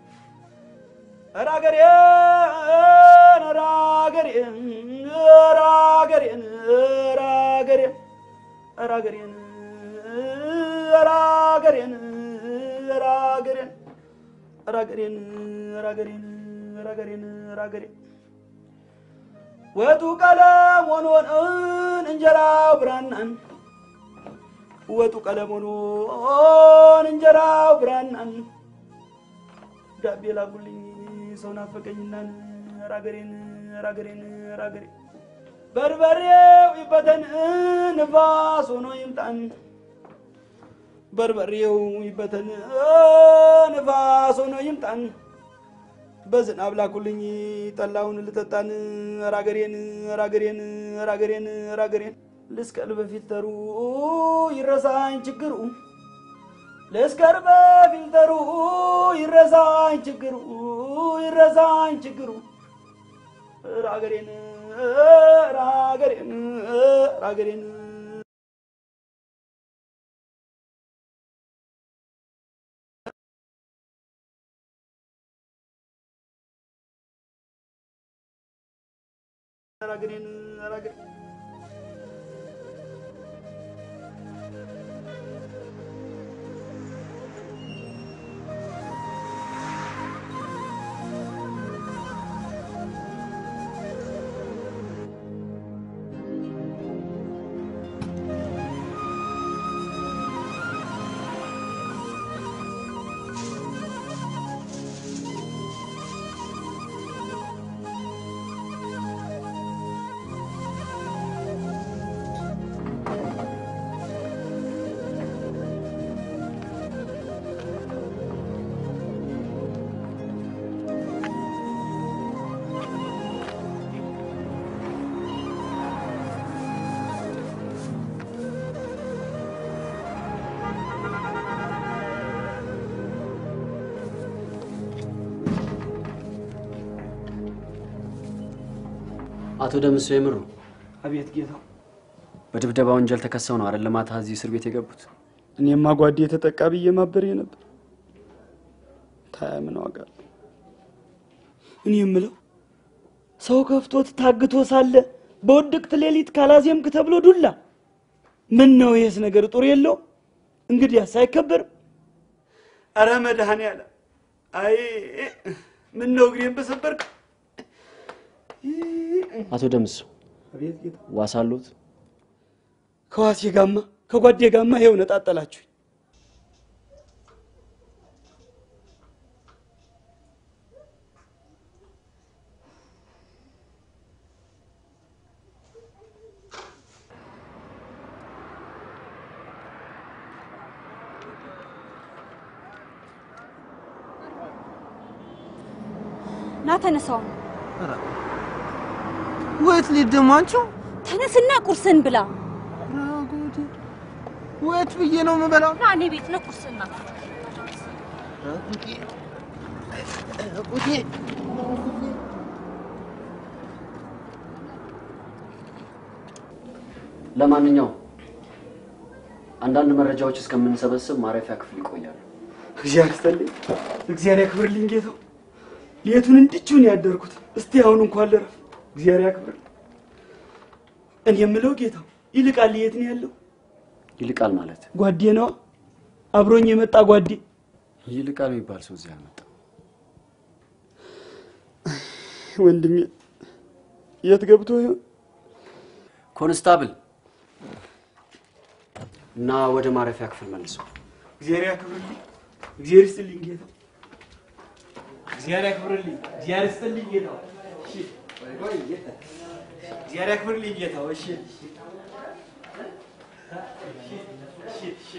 ራገሬን ራገሬን ራገሬን ራገሬን ራገሬን ራገሬን ራገሬን ራገሬን ራገሬን ራገሬን ራገሬን ወጡ ቀለም ሆኖን እንጀራው ብራናን ወጡ ቀለም ሆኖን እንጀራው ብራናን ዳቤ ላጉልኝ ሰው ናፈቀኝናን ራገሬን ራገሬን ራገሬ በርበሬው ይበተን ንፋስ ሆኖ ይምጣን በርበሬው ይበተን ንፋስ ሆኖ ይምጣን በዝናብ ላኩልኝ ጠላውን ልጠጣን ራገሬን ራገሬን ራገሬን ራገሬን ልስቀል በፊት ተሩ ይረሳኝ ችግሩ ልስከር በፊልተሩ ይረሳኝ ችግሩ ይረሳኝ ችግሩ ራገሬን ራገሬን ራገሬን ራገሬን ራገሬን አቶ ደምስ የምሩ አቤት ጌታ፣ በድብደባ ወንጀል ተከሰው ነው አይደል ማታ እዚህ እስር ቤት የገቡት? እኔማ ጓዴ የተጠቃ ብዬ ማበሬ ነበር። ታያ ምን ዋጋ አለው? እኔ የምለው ሰው ከፍቶት ታግቶ ሳለ በውድቅት ሌሊት ካላዜምክ ተብሎ ዱላ። ምን ነው ይሄስ ነገር ጡር የለው? እንግዲያስ አይከበርም? አረ መድኃኔዓለም፣ አይ ምን ነው እግሬን በሰበርክ። አቶ ደምስ አቤት ጌታ፣ ዋስ አለዎት? ከዋሴ ጋማ ከጓዴ ጋማ ይኸው ነጣጠላችሁ። ና ተነሳው። ወት ልሂድ ደግሞ አንቺው? ተነስና ቁርስን ብላ። ወት ብዬ ነው የምበላው? ና እኔ ቤት ነው ቁርስና ለማንኛውም አንዳንድ መረጃዎች እስከምንሰበስብ ማረፊያ ክፍል ይቆያሉ። እግዚአብሔር ይስጥልኝ፣ እግዚአብሔር ያክብርልኝ ጌታው። ሌቱን እንድችውን ያደርኩት እስቲ አሁን እንኳን ልረፍ። እግዚአብሔር ያክብርልኝ። እኔ የምለው ጌታው ይልቃል የት ነው ያለው? ይልቃል ማለት ጓዴ ነዋ፣ አብሮኝ የመጣ ጓዴ። ይልቃል የሚባል ሰው እዚህ አልመጣም። ወንድሜ የት ገብቶ ይሆን? ኮንስታብል እና ወደ ማረፊያ ክፍል መልሰው። እግዚአብሔር ያክብርልኝ፣ እግዚአብሔር ይስጥልኝ ጌታው። እግዚአብሔር ያክብርልኝ፣ እግዚአብሔር ይስጥልኝ ጌታው። እሺ፣ ቆይ ቆይ፣ እግዚአብሔር ያክብርልኝ ጌታው። እሺ፣ እሺ፣ እሺ።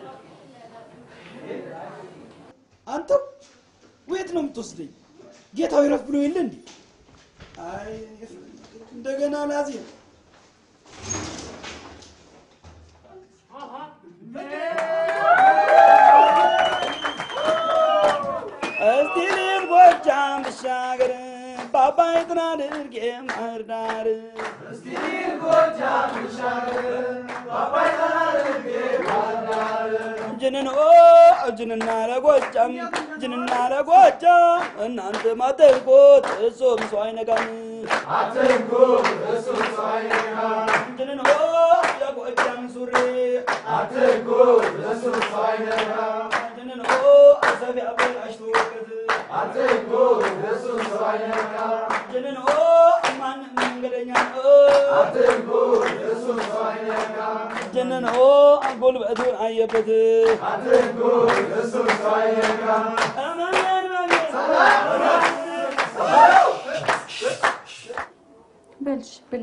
አንተው ወየት ነው የምትወስደኝ? ጌታው ይረፍ ብሎ የለ እንዴ? አይ እንደገና ላዜም እስቲ ልብ ጎጃም ብሻገር ባባይ ጥና ድርጌ ማህር ዳር እስቲ ልብ ጎጃም ብሻገር ባባይ ጥና ድርጌ ማህር ዳር ጅንን ኦ ጅንና ለጎጃም ጅንና ለጎጃም እናንተ ማተርጎት እሱም ሰው አይነካም አትርጎት እሱም ሰው አይነካም ጅንን ኦ ለጎጃም ሱሪ አትርጎት እሱም ሰው አይነካም ጅንን ኦ አሰፊ አበላሽቶ ወቅት አትርጎት እሱም ሰው አይነካም ጅንን ኦ ማንም መንገደኛ አትርጎት እሱም ሰው አይነካም ጅንን ኦ ጉልበቱን አየበት አትርጎት እሱም ሰው አይነካም እመን በልሽ ብላ።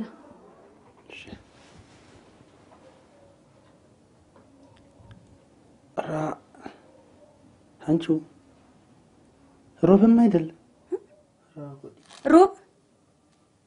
ራ አንቺው ሮብም አይደለም ሮብ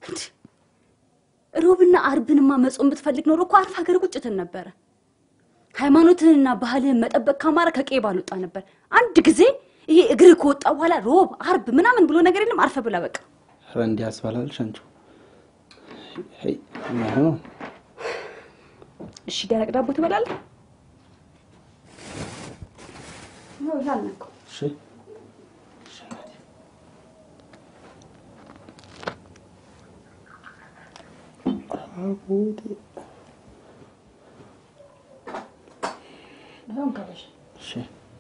ሮብና አርብንማ መጾም ብትፈልግ ኖሮ እኮ አርፍ ሀገር ቁጭትን ነበረ። ሃይማኖትህንና ባህልህን መጠበቅ ካማረ ከቄ ባልወጣ ነበር። አንድ ጊዜ ይሄ እግር ከወጣ በኋላ ሮብ፣ አርብ ምናምን ብሎ ነገር የለም። አርፈ ብላ በቃ። ኧረ እንዲህ ያስባላልሽ አንቺ። ሄይ የማይሆን ነው። እሺ ደረቅ ዳቦ ትበላለህ? ነው ይሄ አልነካው። እሺ ይሄውን ከበሽ እሺ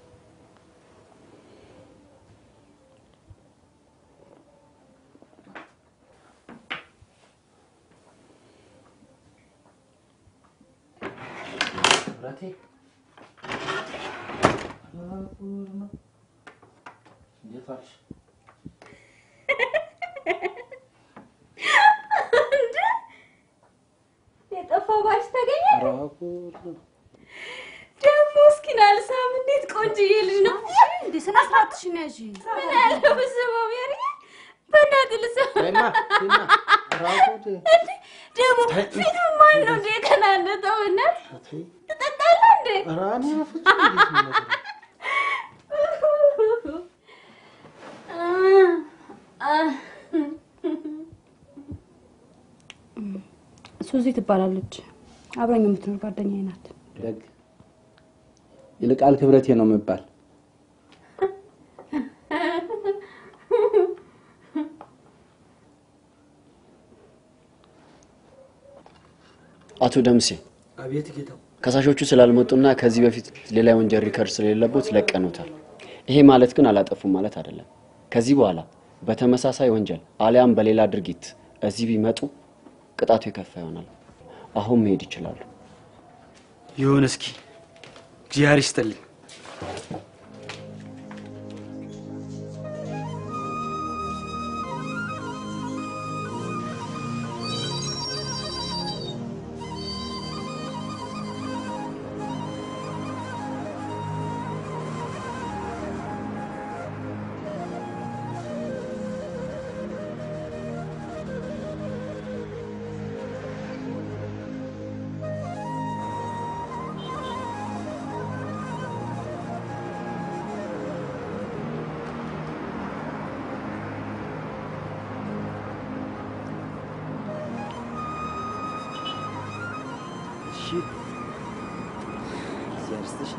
ብረቴ እንዴት ዋልሽ? የጠፋው ባሽ ተገኘ። ኧረ ጉድ ነው። ደግሞ እስኪ ናልሳም እንዴት ቆንጅዬ ልጅ ነው እንዴ! ስነ ስርዓትሽን ያዥ። ምን ያለ ብስበው ሜሪ፣ በእናትህ ልስማ። ተይማ፣ ተይማ። ኧረ ጉድ። እንዴ ደግሞ ተይ። ፊቱ ማን ነው እንዴ የከናነጠው? በእናትህ ትጠጣለህ እንዴ? ኧረ እኔ በፍጹም እንዴት ነው ነገሩ? ሱዚ ትባላለች። አብራኝ የምትኖር ጓደኛዬ ናት። ደግ ይልቃል ክብረቴ ነው የምባል። አቶ ደምሴ አቤት ጌታው። ከሳሾቹ ስላልመጡና ከዚህ በፊት ሌላ የወንጀል ሪከርድ ስለሌለቦት ለቀኑታል። ይሄ ማለት ግን አላጠፉም ማለት አይደለም። ከዚህ በኋላ በተመሳሳይ ወንጀል አሊያም በሌላ ድርጊት እዚህ ቢመጡ ቅጣቱ የከፋ ይሆናል። አሁን መሄድ ይችላሉ። ይሁን እስኪ እግዚአብሔር ይስጥልኝ። እሺ እግዚአብሔር ይስጥሽ።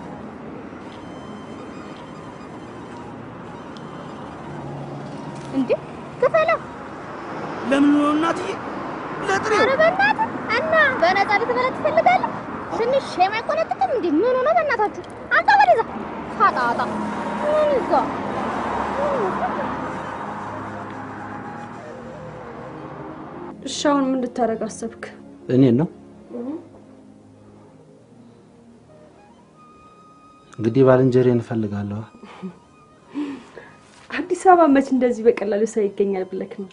እንዴ ክፈለው። ለምን ነው እናትዬ? ለጥሬው ኧረ በእናትህ እና በነፃ ልትበላ ትፈልጋለህ? ትንሽ ሼም አይቆነጥጥም እንዴ? ምን ሆነ በእናታችሁ? አንተ ወደዛ ፋጣጣ ምን ይዛ እሺ አሁን ምን ልታደርግ አሰብክ? እኔን ነው እንግዲህ ባልንጀሬን እፈልጋለሁ። አዲስ አበባ መች እንደዚህ በቀላሉ ሰው ይገኛል ብለክ ነው?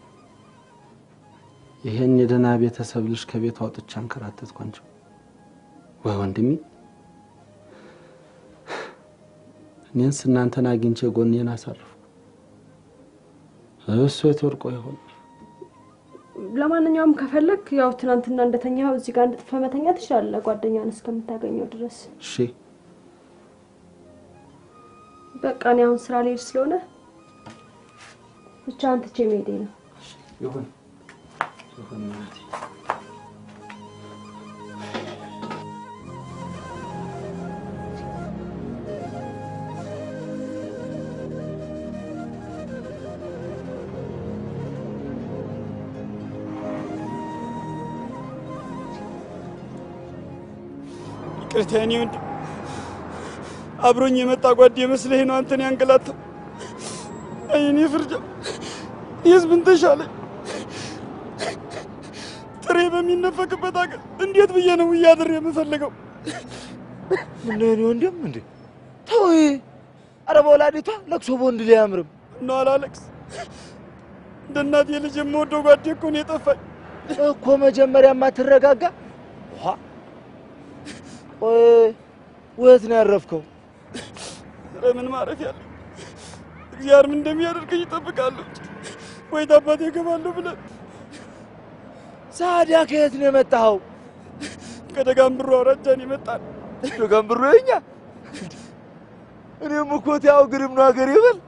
ይሄን የደህና ቤተሰብ ልጅ ከቤት አውጥቼ አንከራተትኩ። አንቺ ወይ ወንድሜ፣ እኔንስ እናንተን አግኝቼ ጎኔን አሳርፉ። እሱ የት ወድቆ ይሆን? ለማንኛውም ከፈለክ ያው ትናንትና እንደተኛው እዚህ ጋር እንድጥፈ መተኛ ትችላለህ፣ ጓደኛን እስከምታገኘው ድረስ። እሺ በቃ እኔ አሁን ስራ ልሄድ ስለሆነ ብቻ አንትቼ መሄዴ ነው። ይሁን ይሁን እናቴ። ይቅርታ የኔ ወንድም፣ አብሮኝ የመጣ ጓዴ መስለህ ነው አንተን ያንገላታው። አይ እኔ ፍርጃ የህዝብን ተሻለኝ። ጥሬ በሚነፈቅበት አገር እንዴት ብዬ ነው እያድር የምፈልገው? ምን የኔ ወንድም እንዴ ተው። አረ በወላዲቷ ለቅሶ በወንድ ላይ አያምርም። እና አላለቅስ እንደ እናቴ ልጅ የምወደው ጓዴ እኮ ነው የጠፋኝ። እኮ መጀመሪያ ማትረጋጋ ቆይ ወት ነው ያረፍከው? ኧረ ምን ማረፍ ያለ እግዚአብሔር ምን እንደሚያደርገኝ ይጠብቃለሁ። ወይ ታባቴ እገባለሁ ብለን ሳዲያ ከየት ነው የመጣኸው? ከደጋም ብሩ አውራጃን የመጣን ደገንብሮ የኛ እኔም እኮ ያው ግርም ነው ሀገር ይበል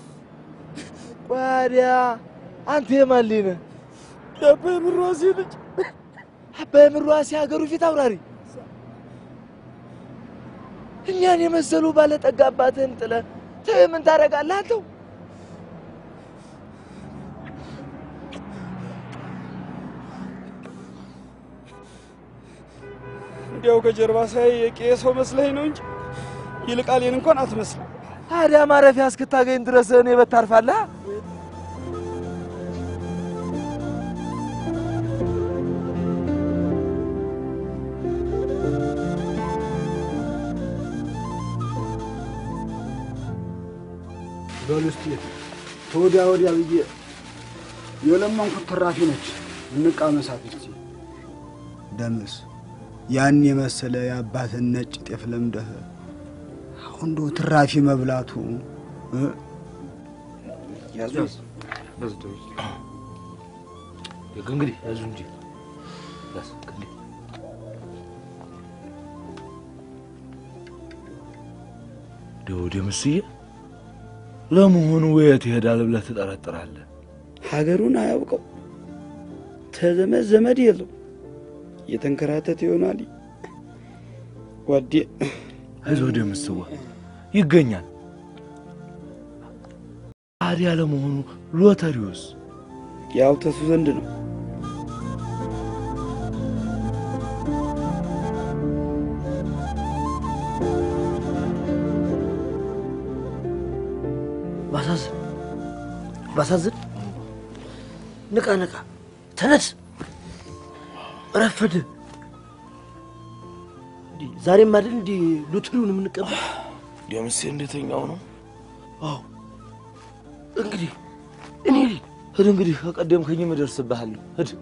ቋዲያ አንተ የማን ልጅ ነህ? የአባይ ምሯሴ ልጅ አባይ ምሯሴ ሀገሩ ፊት አውራሪ እኛን የመሰሉ ባለጠጋ አባትህን ጥለህ ተይ ምን ታደርጋለህ አንተው? እንዲያው ከጀርባ ሳይ የቄ ሰው መስለኝ ነው እንጂ ይልቃሌን እንኳን አትመስልም። ታዲያ ማረፊያ እስክታገኝ ድረስ እኔ በት ታርፋለህ? በሉ እስኪ ተወዲያ ወዲያ ብዬ የለመንኩት ትራፊ ነች። እንቃመሳት እስኪ። ደምስ ያን የመሰለ የአባትን ነጭ ጤፍ ለምደህ አሁን እንደው ትራፊ መብላቱ እ? ያዙ እንግዲህ ያዙ እንጂ ያዝ እንግዲህ ደው ደምስዬ ለመሆኑ የት ይሄዳል ብለህ ትጠረጥራለህ? ሀገሩን አያውቀው፣ ተዘመድ ዘመድ የለው፣ የተንከራተተ ይሆናል። ጓዴ አይዞህ ደምስዋ ይገኛል። ታዲያ ለመሆኑ ሎተሪውስ ያው ተሱ ዘንድ ነው። ባሳዝን ባሳዝን፣ ንቃ ንቃ፣ ተነስ፣ ረፈድ። ዛሬም አይደል እንዲህ ሎተሪውን የምንቀበል? ደምሴ እንደተኛው ነው። አዎ እንግዲህ እኔ ልሂድ። ሂድ እንግዲህ ከቀደምከኝም እደርስብሃለሁ። ሂድ።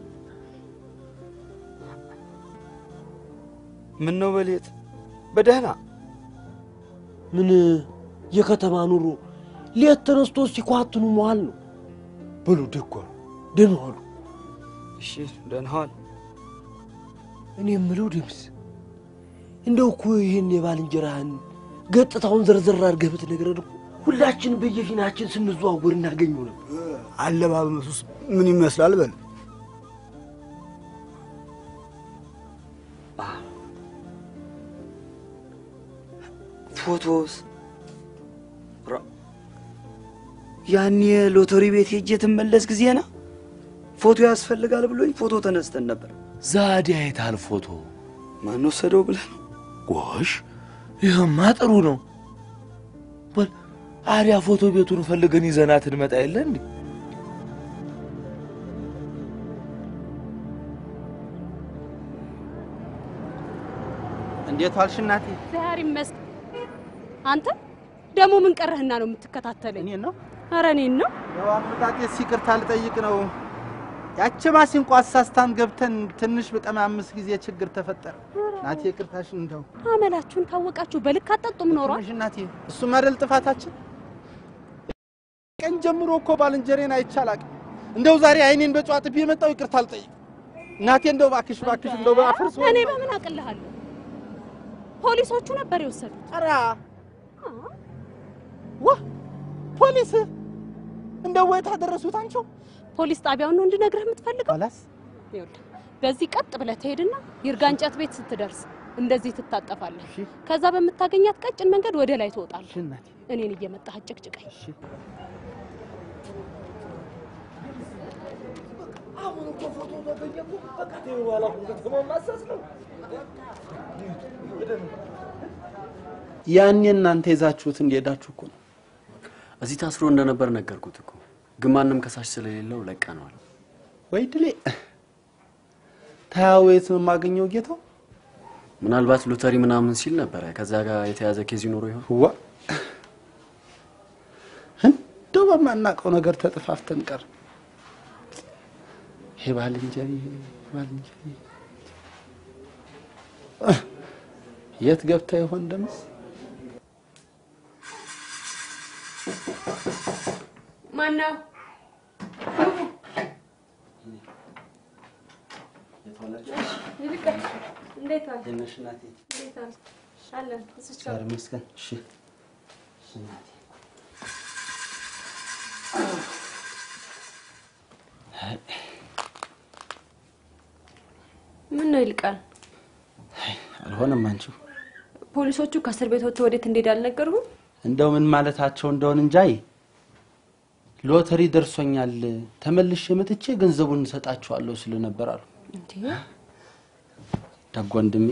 ምን ነው በሌት በደህና ምን የከተማ ኑሮ ሌት ተነስቶ ሲኳትኑ መዋል ነው። በሉ ደጓ ደህና ዋሉ። እሺ ደህና ዋል። እኔ የምለው ደምስ እንደው እኮ ይህን የባልንጀራህን ገጽታውን ዘርዘር አድርገህ ብትነግረን እኮ ሁላችን በየፊናችን ስንዘዋወር እናገኘው ነበር። አለባበሱስ ምን ይመስላል? በል ፎቶስ ራ- ያኔ ሎተሪ ቤት ሄጄ ትመለስ ጊዜና ፎቶ ያስፈልጋል ብሎኝ ፎቶ ተነስተን ነበር። ዛዲያ የታል ፎቶ? ማን ወሰደው ብለህ ነው? ጎሽ ይህማ ጥሩ ነው። በል አዲያ ፎቶ ቤቱን ፈልገን ይዘናት እንመጣ የለ እንዴ? እንዴት ዋልሽ እናቴ? ዛሬ ይመስገን። አንተ ደግሞ ምን ቀረህና ነው የምትከታተለኝ? እኔን ነው? ኧረ እኔን ነው። ያው አመጣጤስ ይቅርታ ልጠይቅ ነው። ያቺ ማሲንቆ አሳስታን ገብተን ትንሽ በቀማምስ ጊዜ ችግር ተፈጠረ። እናቴ ይቅርታሽን እንደው አመላችሁን ካወቃችሁ በልክ አጠጡም ኖሯል። ትንሽ እናቴ፣ እሱም አይደል ጥፋታችን። ቀን ጀምሮ እኮ ባልንጀሬን አይቻላቅም። እንደው ዛሬ አይኔን በጨዋ ጥቤ የመጣው ይቅርታ ልጠይቅ እናቴ። እንደው እባክሽ እባክሽ እንደው በአፍርስ እኔ በምን አቅልሃለሁ? ፖሊሶቹ ነበር የወሰዱት። ኧረ ዋ ፖሊስ እንደው ወይት አደረሱት አንቺው ፖሊስ ጣቢያውን ነው እንድነግርህ የምትፈልገው? ኋላስ ይኸውልህ በዚህ ቀጥ ብለህ ትሄድና ይርጋ እንጨት ቤት ስትደርስ እንደዚህ ትታጠፋለህ። ከዛ በምታገኛት ቀጭን መንገድ ወደ ላይ ትወጣለህ። እኔን እየመጣህ አጭቅጭቀኝ። አሁን እኮ ፎቶ ተገኘ እኮ በቃ ተይው በኋላ እኮ ከተማውን ማሳስ ነው። ያኔ እናንተ ይዛችሁት እንደሄዳችሁ እኮ ነው። እዚህ ታስሮ እንደነበር ነገርኩት እኮ ግን ማንም ከሳሽ ስለሌለው ለቀነዋል። ወይ ድሌ ታያው የት ነው የማገኘው ጌታው? ምናልባት ሎተሪ ምናምን ሲል ነበረ። ከዛ ጋር የተያዘ ኬዝ ይኖሮ ይሆን? ዋ እንደው በማናውቀው ነገር ተጠፋፍተን ቀር ይሄ ባልንጀሪ ባልንጀሪ የት ገብታ ይሆን ደምስ? ማነው? ዋላችሁ? ይልቃል እንዴት ዋልክ? እንዴት ነሽ እናቴ? እንዴት ዋልክ? አለን እዚች እግዚአብሔር ይመስገን። እሺ እሺ እናቴ። ምን ነው ይልቃል? አልሆነም አንቺው ፖሊሶቹ ከእስር ቤት ወጥተው ወዴት እንደሄድ አልነገሩህም? እንደው ምን ማለታቸው እንደሆን እንጃይ ሎተሪ ደርሶኛል ተመልሼ መጥቼ ገንዘቡን እንሰጣችኋለሁ ስሉ ነበር አሉ። እንዴ ደግ ወንድሜ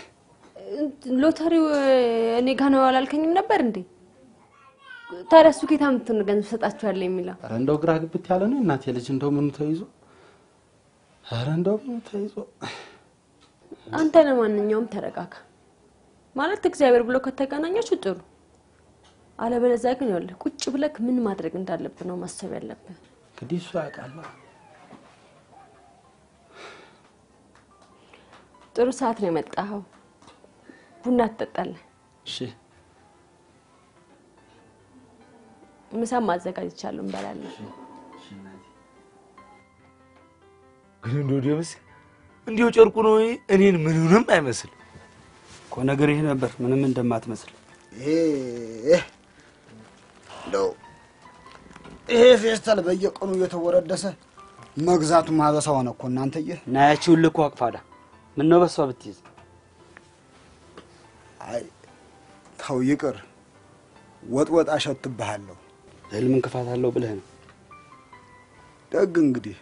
ሎተሪው እኔ ጋ ነው አላልከኝም ነበር እንዴ? ታዲያ እሱ ጌታ ምትን ገንዘብ ሰጣችኋለሁ የሚለው ኧረ እንደው ግራ ግብት ያለ ነው እናቴ ልጅ እንደው ምኑ ተይዞ ኧረ እንደው ምኑ ተይዞ አንተ ለማንኛውም ተረጋጋ። ማለት እግዚአብሔር ብሎ ከተገናኛችሁ ጥሩ፣ አለበለዚያ ግን ይኸውልህ ቁጭ ብለህ ምን ማድረግ እንዳለብህ ነው ማሰብ ያለብህ። እንግዲህ እሱ ያውቃል። ጥሩ ሰዓት ነው የመጣኸው። ቡና ትጠጣለህ። እሺ ምሳም አዘጋጅቻለሁ፣ እንበላለን። ግን እንደው ደምስ እንዲሁ ጨርቁ ነው እኔን ምንንም አይመስል እኮ ነገር ይህ ነበር ምንም እንደማትመስል ይሄ እንደው ይሄ ፌስታል በየቀኑ እየተወረደሰ መግዛቱ ማበሳ ሆነ እኮ እናንተዬ። ናያችሁን ልኮ አቅፋዳ ምን ነው በሷ ብትይዝ አይ ተው ይቅር፣ ወጥ ወጥ አሸትብሃለሁ። ህልም እንክፋት አለው ብለህ ነው። ደግ እንግዲህ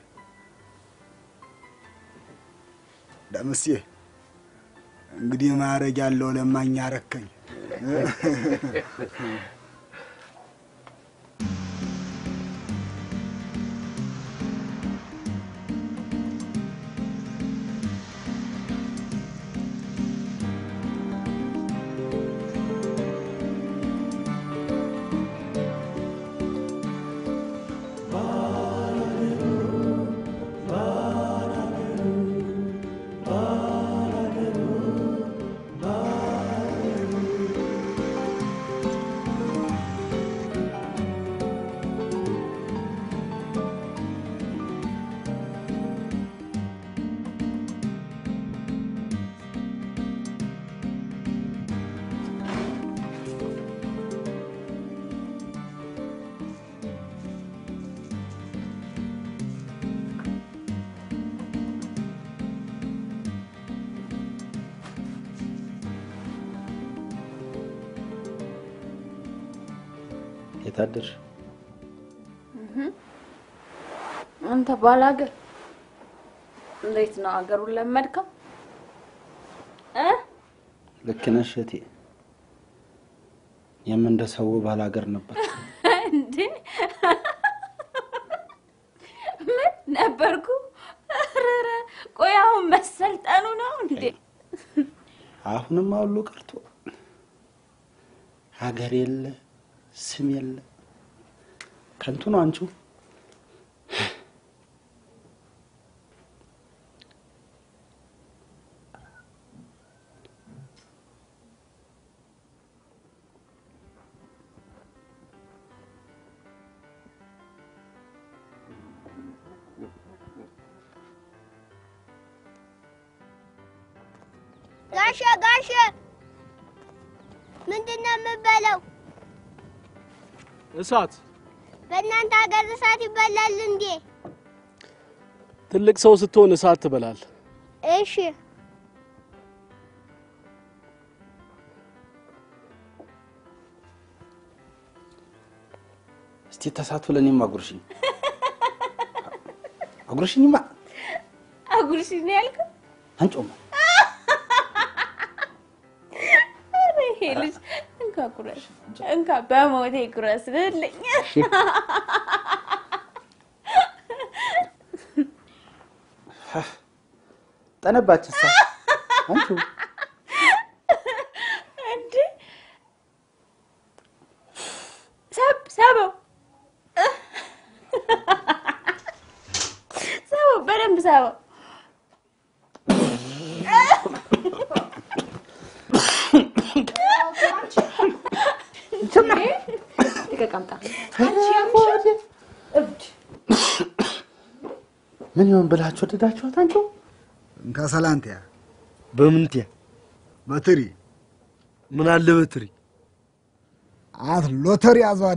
ደምሴ እንግዲህ ማረግ ያለው ለማኝ አረከኝ። የታደርሽ አንተ ባላገር እንዴት ነው ሀገሩን ለመድከው እ ልክ ነሽ እቴ። የምን እንደ ሰው ባላገር ነበር። እንዴ ምን ነበርኩ? ኧረ ቆይ አሁን መሰልጠኑ ነው እንዴ? አሁንም ሁሉ ቀርቶ ሀገር የለ ስም የለ ከንቱ ነው አንቺው። ጋሼ ጋሼ፣ ምንድን ነው የምበለው? እሳት በእናንተ ሀገር እሳት ይበላል እንዴ? ትልቅ ሰው ስትሆን እሳት ትበላል። እሺ እስቲ ተሳትፎ ለእኔም አጉርሽኝ አጉርሽኝማ አጉርሽ ነው ያልከው? አንጮማ ኧረ ይሄ ልጅ እንካ ኩረስ፣ እንካ በሞቴ ኩረስ ልልኝ። ጠነባች ሳ አንቺው እንዴ ሰብ ሰበው ሰበው በደንብ ሰበው። ልቀቅ አምጣ። ምን ይሆን ብላችሁ ወደዳችኋት? አንቺው እንካ ሰላንቲያ በምንትያ በትሪ ምን አለ በትሪ አት ሎተሪ አዟሪ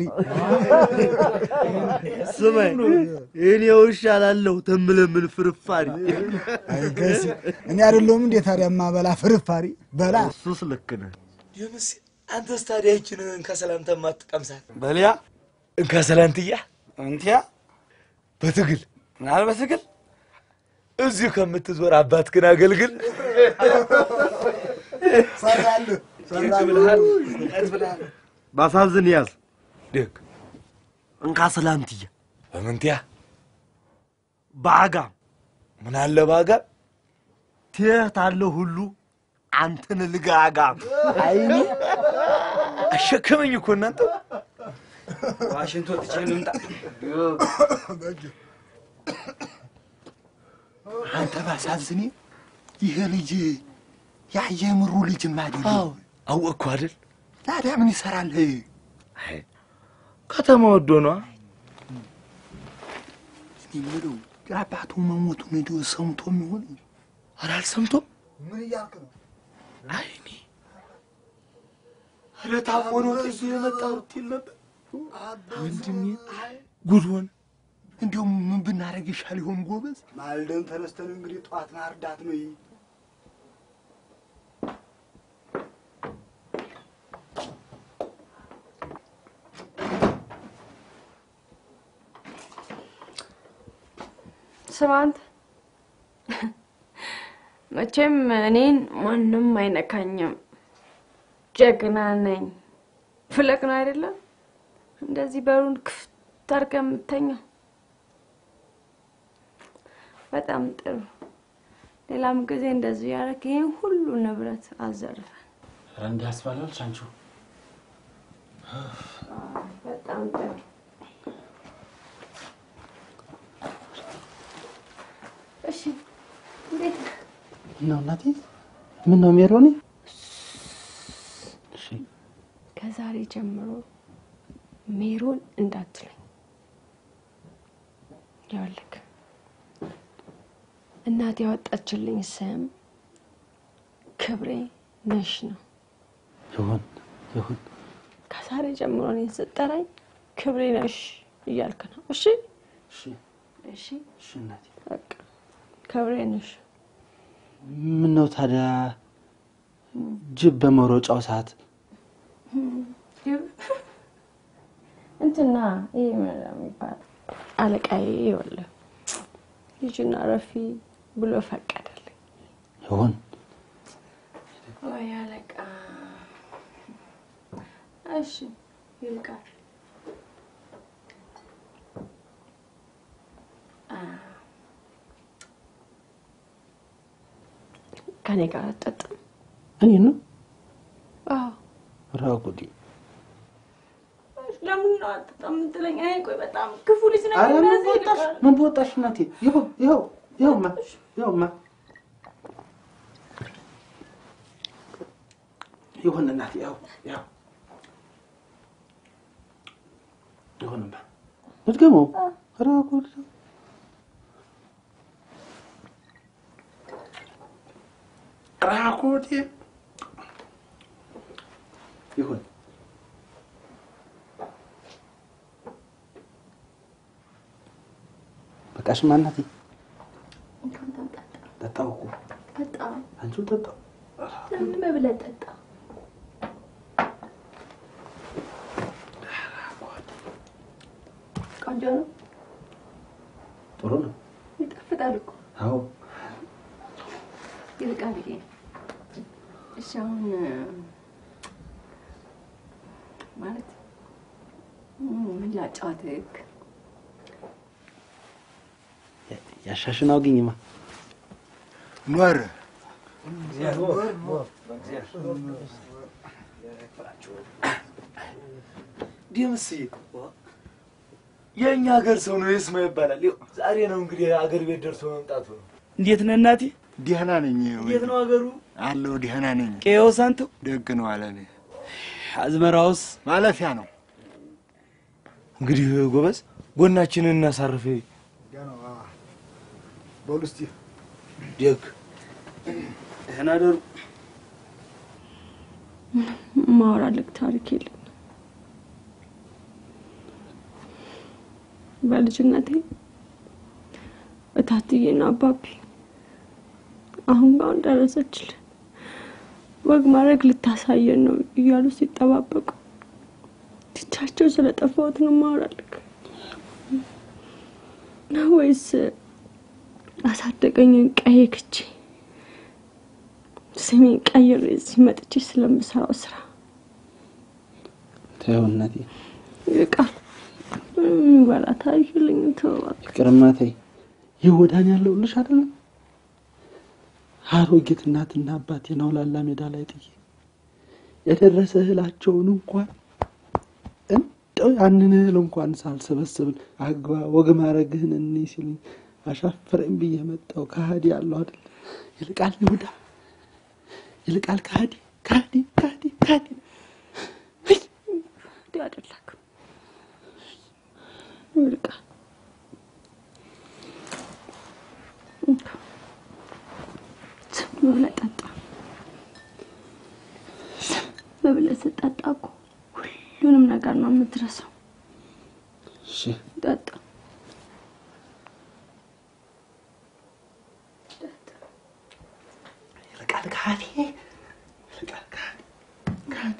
ስማኝ እኔ ውሻ ላለሁ ተምለምን ፍርፋሪ አይገሲ እኔ አይደለሁም እንዴ ታዲያ ማበላ ፍርፋሪ በላ እሱስ ልክ ነህ ደምስ አንተስ ታዲያ ይችን እንካ ሰላንታ ማትቀምሳት በልያ እንካ ሰላንትያ እንቲያ በትግል ምናል በትግል እዚሁ ከምትዞር አባትህን አገልግል ሰራልህ ብልሃል ብልሃል ባሳዝን ያዝ ደግ እንካ ሰላንትያ በምንትያ በአጋም ምን አለ በአጋም ትየት አለ ሁሉ አንተን ልጋጋም አይኒ አሸከመኝ እኮ እናንተ ዋሽንቶ ትቼ ልምጣ። አንተ ባሳዝኔ ይሄ ልጅ ያ የምሩ ልጅም አይደለም። አወቅኩ አይደል? ታዲያ ምን ይሰራል? ከተማ ወዶ ነዋ። እኔ የምለው የአባቱ መሞቱን እንደው ሰምቶ የሚሆን ኧረ አልሰምቶም። ምን እያልክ ነው? አይ እኔ ኧረ ታሞ ነው ጥዬ የመጣሁት ይል ነበር ወንድሜ። ጉድ ሆነ። እንዲያውም ምን ብናደርግ ይሻል ይሆን ጎበዝ? ማልደን ተነስተን እንግዲህ ጠዋት ማርዳት ነው። ይሄ ስማ አንተ መቼም እኔን ማንም አይነካኝም። ጀግና ነኝ። ፍለቅ ነው አይደለም? እንደዚህ በሩን ክፍት አድርገህ የምተኛው። በጣም ጥሩ። ሌላም ጊዜ እንደዚህ ያደረግ ይህን ሁሉ ንብረት አዘርፈን። ኧረ እንዲህ ያስባላልሽ አንቺው በጣም ጥሩ። እሺ እንዴት ነህ? ነው እናቴ? ምን ነው ሜሮኒ? ከዛሬ ጀምሮ ሜሮን እንዳትለኝ። ይኸውልህ እናት ያወጣችልኝ ስም ክብሬ ነሽ ነው። ይሁን ይሁን። ከዛሬ ጀምሮ እኔን ስጠራኝ ክብሬ ነሽ እያልክ ነው። እሺ እሺ እሺ እሺ እናቴ። በቃ ክብሬ ነሽ። ምን ነው ታዲያ ጅብ በመሮጫው ሰዓት እንትና ይህ ምን የሚባል አለቃዬ ይኸውልህ ልጅና ረፊ ብሎ ፈቀደልኝ። ይሁን ወይ አለቃ። እሺ ይልቃል። አ፣ ከኔ ጋር አትጠጣም? እኔ ነው አዎ። ራጉዲ ለምን ነው አትጠጣም የምትለኝ? አይ ቆይ በጣም ክፉ ልጅ ነኝ። ኧረ ምን እንደዚህ በወጣሽ ይልቃል። ምን በወጣሽ እናቴ። ይኸው ይኸው ይኸውማ ይኸውማ ይሁን እናቴ ይኸው ይኸው ይሁንማ እድገመው ራጉዲ ራጉዲ ይሁን በቃሽማ እናቴ ጠጣው እኮ በጣም አንቺው ጠጣው ለምን በብለህ ጠጣ? ቆንጆ ነው፣ ጥሩ ነው ይጣፍጣል እኮ አዎ ይልቃል። ይሄ እሺ፣ አሁን ማለት ምን ላጫወትህ? ያሻሽን አውግኝማ ኖር ደምስዬ የእኛ ሀገር ሰው ነው የስማ ይባላል። ይኸው ዛሬ ነው እንግዲህ አገር ቤት ደርሶ መምጣቱ ነው። እንዴት ነህ እናቴ? ደህና ነኝ። እንዴት ነው ሀገሩ? አለሁ ደህና ነኝ። ቄው ሳንቱ ደግ ነው አለ። እኔ አዝመራውስ ማለፊያ ነው። እንግዲህ ጎበዝ ጎናችንን እናሳርፍ። በሉ እስቲ ደግ ደህና ደሩ። ማወራልክ ታሪክ የለም። በልጅነቴ እታትዬና አባቢ አሁን ጋር ደረሰችልን ወግ ማድረግ ልታሳየን ነው እያሉ ሲጠባበቁ ትቻቸው ስለጠፋሁት ነው ማወራልክ ነው ወይስ አሳደገኝን ቀይ ክቼ ስሜን ቀይሬ እዚህ መጥቼ ስለምሰራው ስራ ተይው እናቴ፣ ይቃል የሚበላ ታሪክ የለኝም። ተው እባክህ። ይቅርማ ተይ። ይህ ወዳን ያለውልሽ አይደለም አሮጊት እናትና አባቴን አውላላ ሜዳ ላይ ጥዬ የደረሰ እህላቸውን እንኳን እንደው ያንን እህል እንኳን ሳልሰበስብን አግባ ወግ ማድረግህን እኔ ሲሉኝ አሻፈረኝ ብዬ መጣሁ። ከሃዲ ያለው አይደል ይልቃል ይሁዳ ይልቃል ከሃዲ ከሃዲ ከሃዲ ከሃዲ እንዲህ አይደለክም ይልቃል። ዝም ብለህ ጠጣ። ዝም ብለህ ስትጠጣ እኮ ሁሉንም ነገር ነው የምትረሳው። እሺ ጠጣ። ይልቃል ከሃዲ ይልቃል ከሃዲ ከሃዲ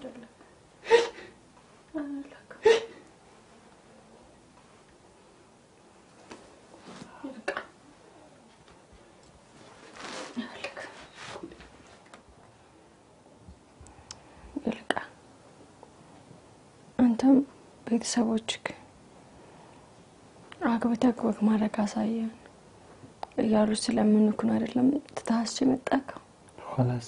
ይልቃል አንተም ቤተሰቦችህ አግብተህ ወግ ማድረግ አሳየን እያሉ ስለምንኩ ነው አይደለም ትታስች የመጣከው። ኋላስ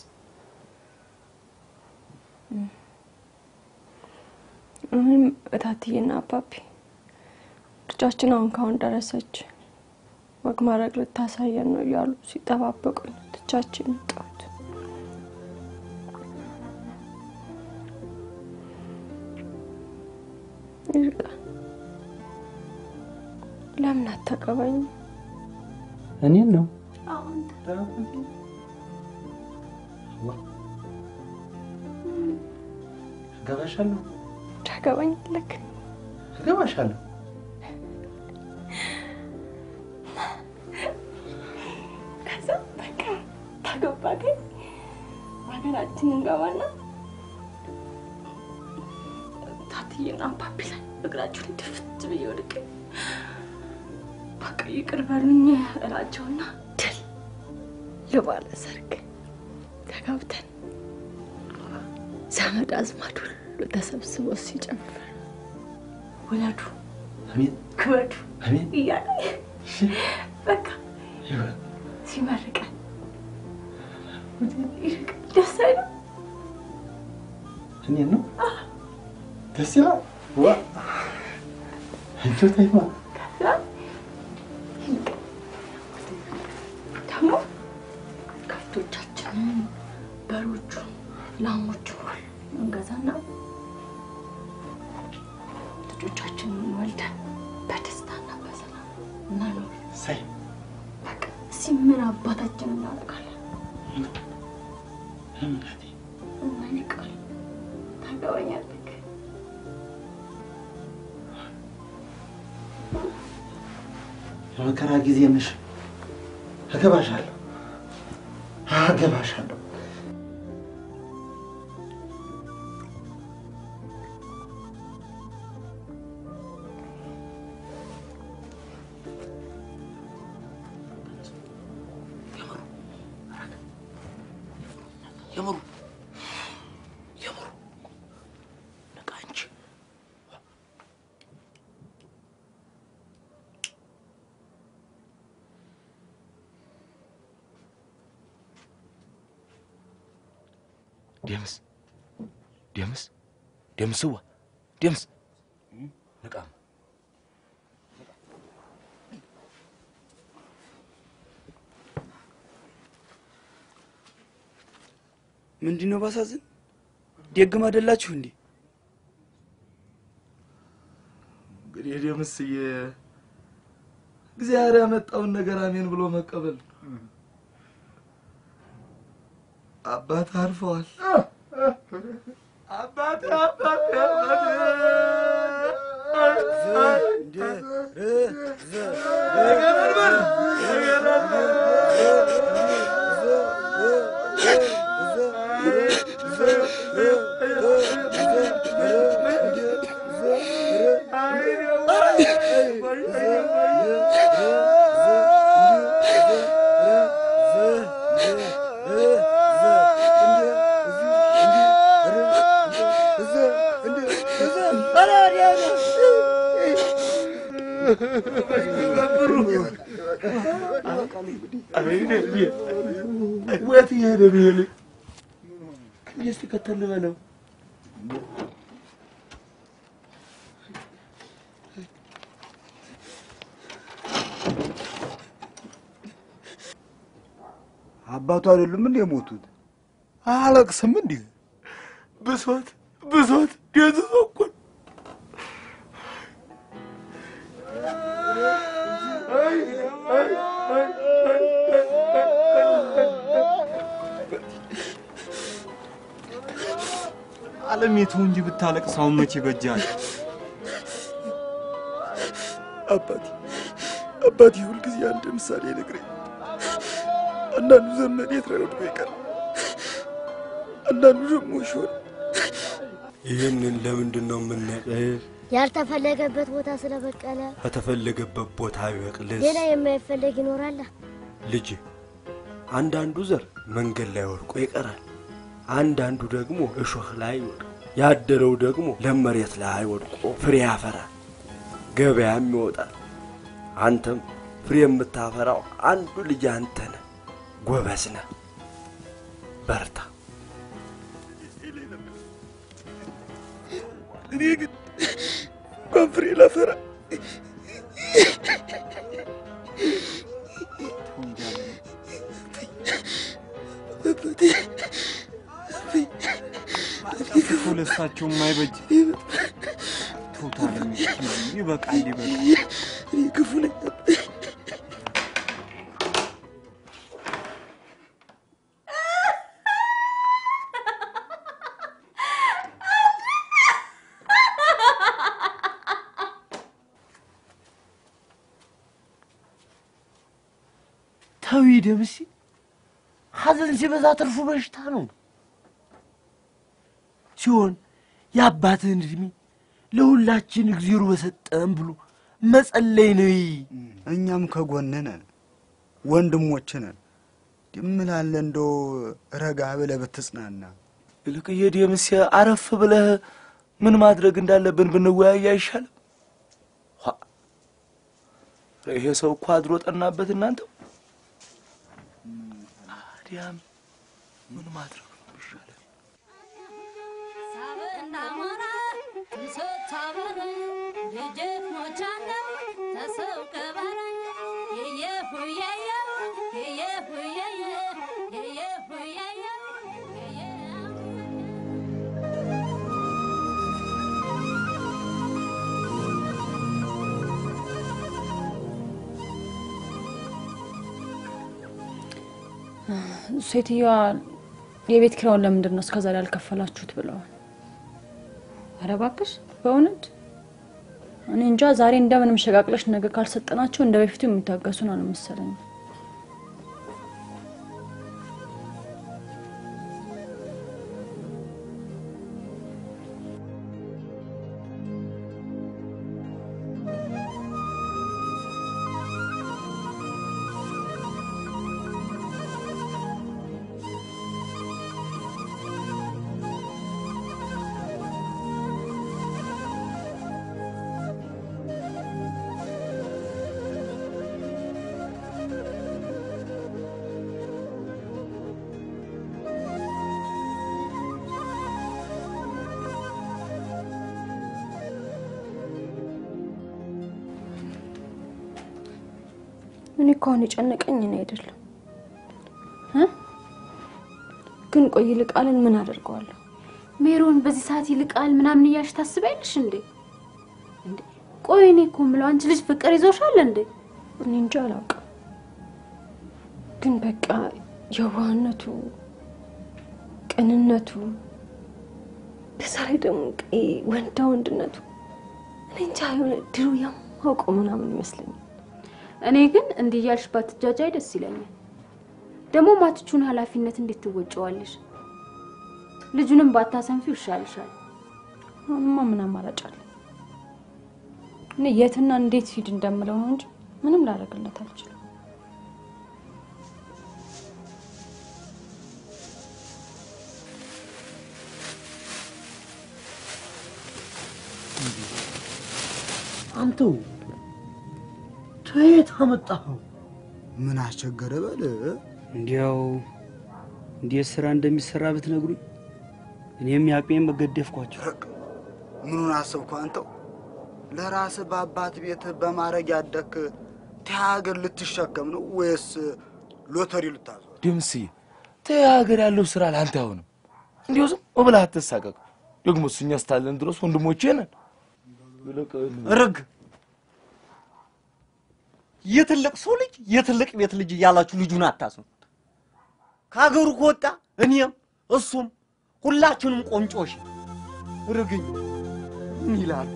እኔም እታትዬና አባቢ ልጃችን አሁን ካሁን ደረሰች ወግ ማድረግ ልታሳየን ነው እያሉ ሲጠባበቁኝ ትቻችን የመጣሁት። ይልቃል ለምን አታገባኝ? እኔን ነው አሁን እገባሻለሁ ታገባኝ ልክ እገባሻለሁ ከዛ በቃ ታገባከኝ ሀገራችን እንገባና ታትዬና አባቢ ላይ እግራቸውን ድፍት ብዬ ወድቄ በቃ ይቅር በሉኝ እላቸውና ድል ለባለ ሰርግ ተጋብተን ዘመድ አዝማድ ሁሉ ተሰብስቦ ሲጨፍር ውለዱ አሜን ክበዱ አሜን እያለ በቃ ሲመርቀን ይልቅ ደስ አይልም? እኔን ነው ደስ ይላል ዋ አንቺው ተይማ ከዛ ይልቅ ደግሞ ከብቶቻችንን በሮቹ ላሞቹ እንገዛና ልጆቻችንን ወልደን በደስታና በሰላም መኖር ሳይ በቃ እስኪ ምን አባታችን እናደርጋለን? እናቴ እና ይልቃል ታገባኛለህ? የመከራ ጊዜ ነሽ እገባሻለሁ እገባሻለሁ የምሩ የምሩ ነቃ እንጂ ደምስ ደምስ ደምስዋ ደምስ ነቃ ምንድን ነው ባሳዝን? ደግም አይደላችሁ እንዴ? እንግዲህ ደምስዬ እግዚአብሔር ያመጣውን ነገር አሜን ብሎ መቀበል ነው። አባት አርፈዋል። አባት አባት ወት እየሄደ ነው ይሄ ልጅ? እስኪ ከተል በለው። አባቱ አይደሉም እንዴ የሞቱት? አለቅስም እንዲህ ብሶት ብሶት ደዝዞ እኮ ነው። አለሜቱ እንጂ ብታለቅስ አሁን መቼ በጃል? አባቴ አባቴ ሁልጊዜ አንድ ምሳሌ ነግረኝ። አንዳንዱ ዘመን የት ላይ ወድቆ ይቀር፣ አንዳንዱ ደግሞ ሾል። ይህንን ለምንድን ነው የምናቀህ? ያልተፈለገበት ቦታ ስለበቀለ በተፈለገበት ቦታ ይበቅልስ። ሌላ የማይፈለግ ይኖራል። ልጅ አንዳንዱ ዘር መንገድ ላይ ወድቆ ይቀራል፣ አንዳንዱ ደግሞ እሾህ ላይ ይወድቅ፣ ያደረው ደግሞ ለም መሬት ላይ ወድቆ ፍሬ ያፈራል፣ ገበያም ይወጣል። አንተም ፍሬ የምታፈራው አንዱ ልጅ አንተ ነህ። ጎበዝ ነህ፣ በርታ። እኔ ግን እንኳን ፍሬ ላፈራ ክፉ ለሳቸው የማይበጅ ተውት አለሜቱ፣ ይበቃል ይበቃል። እኔ ክፉ ነኝ። ተዊ ደምሴ፣ ሐዘን ሲበዛ ትርፉ በሽታ ነው ሲሆን የአባትህን እድሜ ለሁላችን እግዚአብሔር በሰጠን ብሎ መጸለይ ነው። እኛም ከጎንህ ነን፣ ወንድሞችህ ነን። ድምላለ እንደው ረጋ ብለህ ብትጽናና። ይልቅዬ ደምሴ አረፍ ብለህ ምን ማድረግ እንዳለብን ብንወያይ አይሻልም? ኋ! ይሄ ሰው እኮ አድሮ ጠናበት። እናንተው ታዲያም ምን ማድረግ ነው የሚሻለው? ሴትዮዋ የቤት ኪራዩን ለምንድን ነው እስከዛሬ ያልከፈላችሁት ብለዋል። ኧረ እባክሽ በእውነት እኔ እንጃ። ዛሬ እንደምንም ሸቃቅለሽ ነገ ካልሰጠናቸው እንደ በፊቱ የሚታገሱን ነው መሰለኝ። እኔ እኮ አሁን የጨነቀኝ እኔ አይደለም እ ግን ቆይ ይልቃልን ምን አደርገዋለሁ? ሜሮን በዚህ ሰዓት ይልቃል ምናምን እያልሽ ታስቢያለሽ እንዴ? እንዴ ቆይ እኔ እኮ የምለው አንቺ ልጅ ፍቅር ይዞሻል እንዴ? እኔ እንጃ አላውቅም። ግን በቃ የዋህነቱ ቅንነቱ፣ በዛ ላይ ደግሞ ቀይ ወንዳ ወንድነቱ እኔ እንጃ የሆነ ድሮ የማውቀው ምናምን ይመስለኛል። እኔ ግን እንዲህ እያልሽ ባትጃጃይ ደስ ይለኛል። ደግሞ ማትቹን ኃላፊነት እንዴት ትወጪዋለሽ? ልጁንም ባታሰንፊው ይሻልሻል። አሁንማ ምን አማራጭ አለ? እኔ የትና እንዴት ሂድ እንደምለው ነው እንጂ ምንም ላደርግለት አልችልም። አንተው ከየት አመጣኸው? ምን አስቸገረ በል። እንዲያው እንዴት ስራ እንደሚሰራ ብትነግሩኝ እኔም ያቅሜን መገደፍኳቸው። ምኑን አሰብኩ አንተው? ለራስህ በአባት ቤት በማረግ ያደክ ሀገር ልትሸከም ነው ወይስ ሎተሪ ልታዞር? ድምስዬ ተይ፣ ሀገር ያለው ስራ ለአንተ አይሆንም። እንዲሁ ዝም ብለህ አትሳቀቅ። ደግሞ እኛ እስካለን ድረስ ወንድሞቼ ነን። ርግ የትልቅ ሰው ልጅ የትልቅ ቤት ልጅ እያላችሁ ልጁን አታስኑት። ከሀገሩ ከወጣ እኔም እሱም ሁላችንም ቆንጮሽ ርግኝ ምን ይላሉ?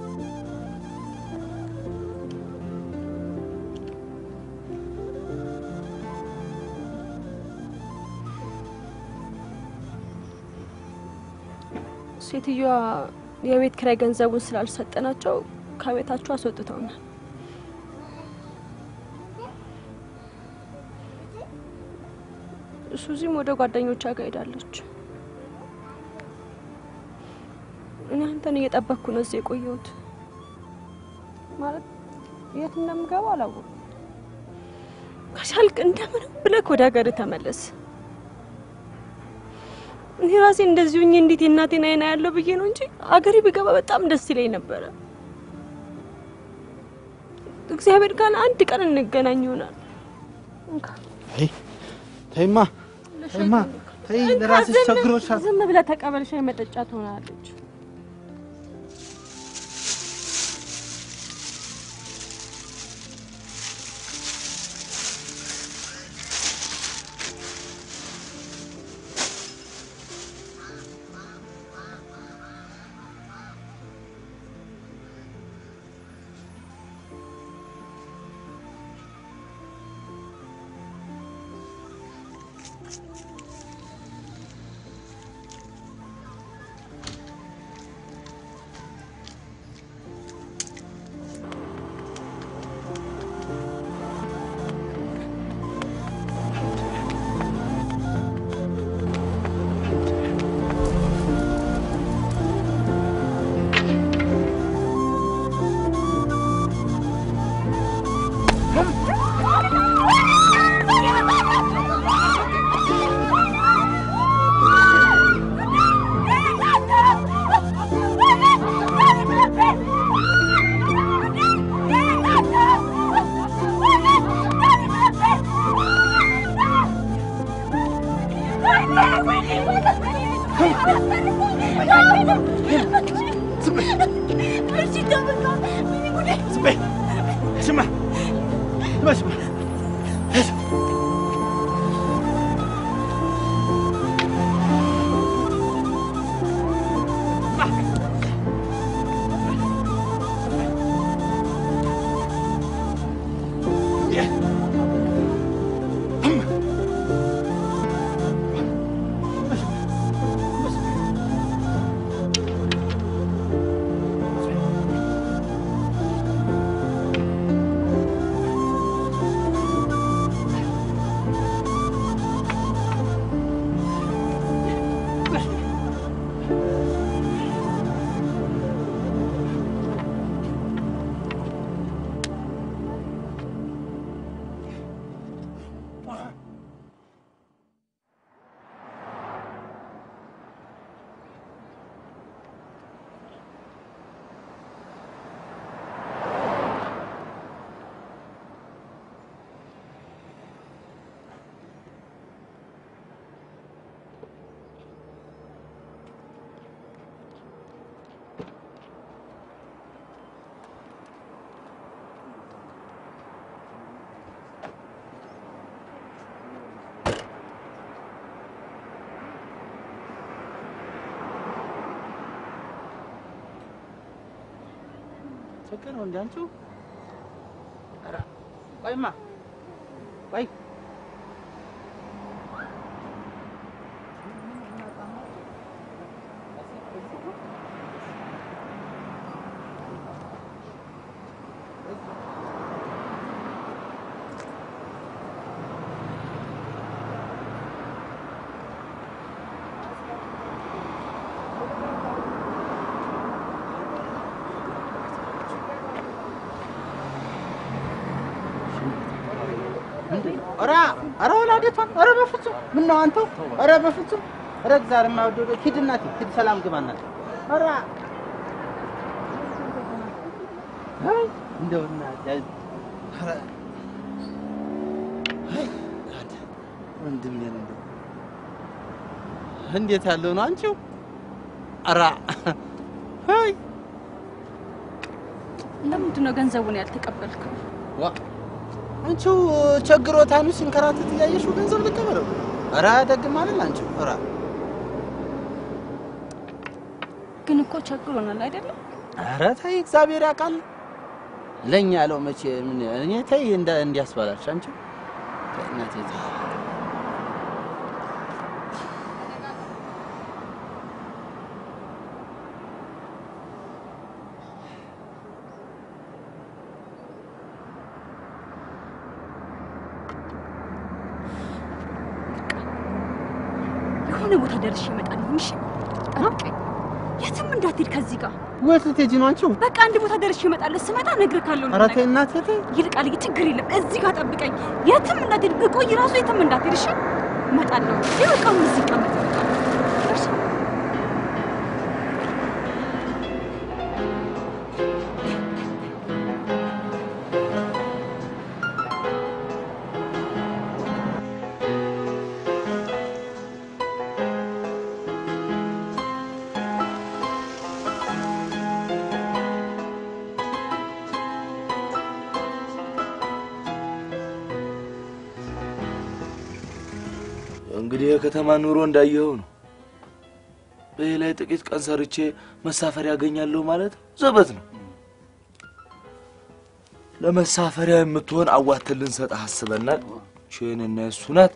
ሴትዮዋ የቤት ኪራይ ገንዘቡን ስላልሰጠናቸው ከቤታቸው አስወጥተውናል። ሱዚም ወደ ጓደኞቿ ጋር ሄዳለች። እኔ አንተን እየጠበቅኩ ነው እዚህ የቆየሁት። ማለት የት እንደምገባ አላወኩም። ከቻልክ እንደምንም ብለህ ወደ ሀገር ተመለስ። እኔ ራሴ እንደዚህ ሁኜ እንዴት የእናቴን አይና ያለው ብዬ ነው እንጂ አገሬ ብገባ በጣም ደስ ይለኝ ነበረ። እግዚአብሔር ጋር አንድ ቀን እንገናኝ ይሆናል። ተይማ ተይማ ተይ፣ ለራስሽ ቸግሮሻል። ዝም ብለህ ተቀበል፣ ሻይ መጠጫ ትሆናለች። ስማ ስማ ችግር ነው እንደ አንቺው። ኧረ ቆይማ ቆይ ኧረ ኧረ ወላዴቷን ኧረ በፍጹም ምነው አንተው ኧረ በፍጹም ኧረ እግዚአብሔር የማይወደው ሂድ እናቴ ሂድ ሰላም ግባ እናቴ ኧረ አይ እንደው እናቴ ኧረ አይ እናቴ ወንድሜን እንደው እንዴት ያለው ነው አንቺው ኧረ አይ ለምንድን ነው ገንዘቡን ያልተቀበልከው? ዋ አንቺው ቸግሮታኑ ሲንከራተት እያየሽው ገንዘብ ልቀበለው? ኧረ ደግም አይደል አንቺው ኧረ ግን እኮ ቸግሮናል አይደለም? ኧረ ተይ እግዚአብሔር ያውቃል። ለኛ ያለው መቼ ምን እኔ ተይ እንደ እንዲያስባላሽ አንቺ ተይ እናቴ ተይ። የሆነ ቦታ ደርሼ እመጣለሁ። እሺ ጠብቀኝ። የትም እንዳትሄድ ከዚህ ጋር ወት ልትሄጂ ነው አንቺው? በቃ አንድ ቦታ ደርሼ እመጣለሁ። ስመጣ እነግርሃለሁ። ኧረ ተይ እናቴ ተይ። ይልቃል፣ ችግር የለም። እዚህ ጋር ጠብቀኝ። የትም እንዳትሄድ፣ ብቆይ ራሱ የትም እንዳትሄድ። እሺ እመጣለሁ። ይበቃ፣ እዚህ ቀመጥ። እሺ እንግዲህ የከተማ ኑሮ እንዳየኸው ነው። በዚህ ላይ ጥቂት ቀን ሰርቼ መሳፈሪያ ያገኛለሁ ማለት ዘበት ነው። ለመሳፈሪያ የምትሆን አዋተን ልንሰጥህ አስበናል። ቼን እና እሱ ናት።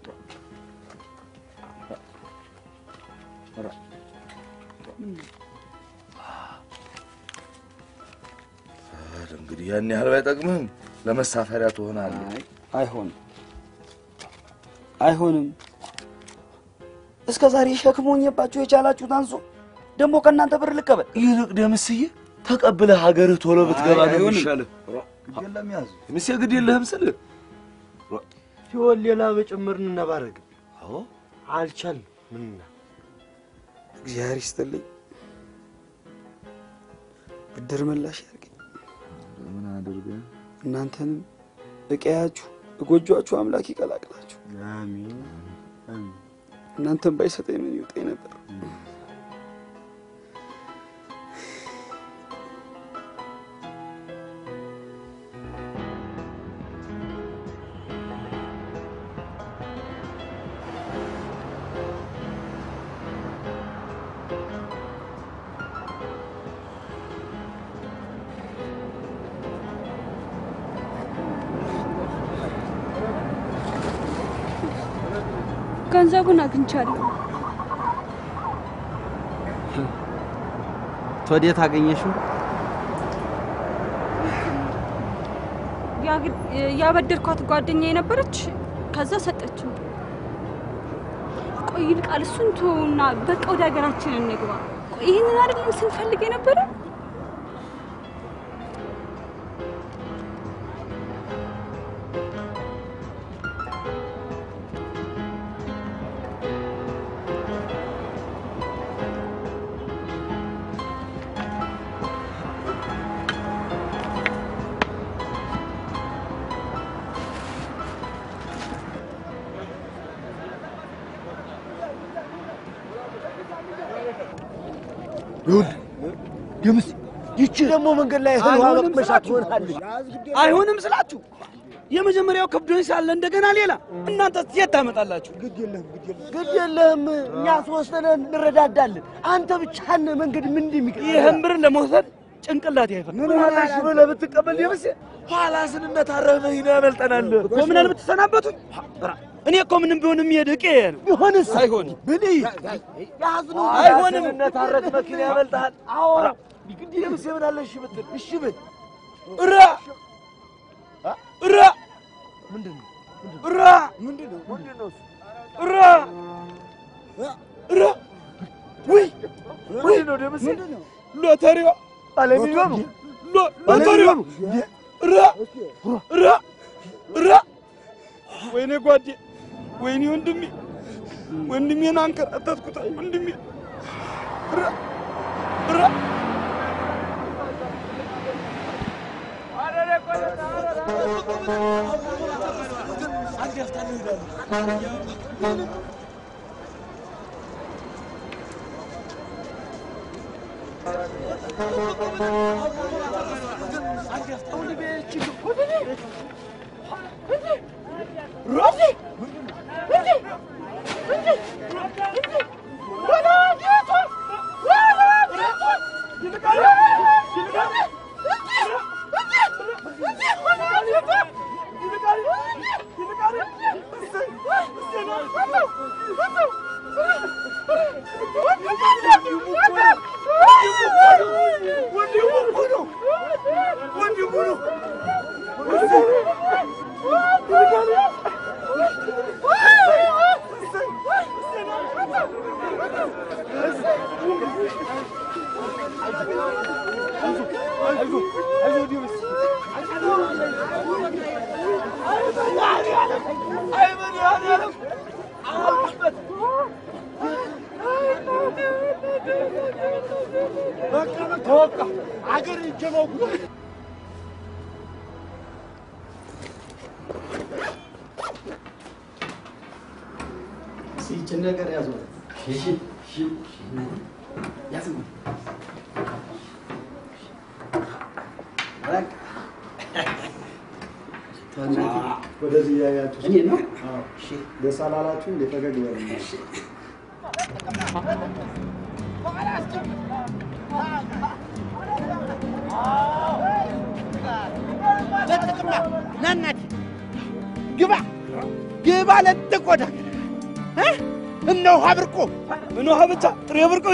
እንግዲህ ያን ያህል ባይጠቅምህም ለመሳፈሪያ ትሆናለህ። አይሆንም፣ አይሆንም። እስከ ዛሬ ሸክም ሆኜባችሁ የቻላችሁት አንሶ ደግሞ ከእናንተ ብር ልቀበል። ይልቅ ደምስዬ ተቀብለህ ሀገርህ ቶሎ ብትገባ አይ፣ ነው አይሆንም። የሚሻልህ። የለም ያዙ ደምሴ ግድ የለህም ስልህ ሲሆን ሌላ በጭምር እንነባረግ። አዎ አልቻልም። ምንና እግዚአብሔር ይስጥልኝ፣ ብድር መላሽ ያርገኝ። ምን አድርገህ እናንተንም እቀያችሁ እጎጇችሁ አምላክ ይቀላቅላችሁ። አሜን አሜን። እናንተን ባይሰጠኝ ምን ይውጠኝ ነበር። ገንዘቡን አግኝቻለሁ። ወዴት አገኘሽው? ያግ- ያበደርኳት ጓደኛ የነበረች ከዛ ሰጠችው። ቆይ ይልቃል፣ እሱን ተውና በቃ ወደ ሀገራችን እንግባ። ቆይ ይህንን አይደለም ስንፈልግ የነበረ ደምስ ይቺ ደግሞ መንገድ ላይ እህል ውሃ አይሆንም መቅመሻ ስላችሁ። ትሆናለች። አይሆንም ስላችሁ የመጀመሪያው ከብዶኝ ሳለ እንደገና ሌላ እናንተ የት ታመጣላችሁ? ግድ የለህም፣ እኛ ሶስት ነን እንረዳዳለን። አንተ ብቻህን መንገድ ምን እንደሚቀር ይህን ብር ለመውሰድ ጭንቅላት አይፈቅድም። ምን ሆነሽ ብለህ ብትቀበል ደምሴ ኋላ ስንነታረህ መኪና ያመልጠናል እኮ ምን አለ ብትሰናበቱኝ? እኔ እኮ ምንም ቢሆን የሚሄድ ዕቄ ነው። ቢሆንስ አይሆንም ብል አይሆንም። አይሆንም። ስንነታረክ መኪና ያመልጠሃል። አዎ ግድ ደምሴ ምን አለ እሺ ብትል እሺ ብል እራ እራ ምንድን ነው እራ ምንድን ነው ምንድን ነው እሱ? እራ እራ ውይ ምንድን ነው ደምሴ ሎተሪዋ ባለሚሊዮኑ ሎ- ሎተሪዋ እራ እራ እራ ወይኔ ጓዴ ወይኔ ወንድሜ ወንድሜን አንከራተትኩት ወንድሜ እራ እራ አገር ጀመው ይችን ነገር ያዙ። እሺ እሺ ያዙ። ወደዚህ እያያችሁ እኔ ነው? ደስ አላላችሁ? እንደ ፈገግ በሉ። ለጥቅማ ና እናቴ ግባ ግባ ለጥቆዳ እነ ውሃ ብርቆ ምን ውሃ ብቻ ጥሬ ብርቆ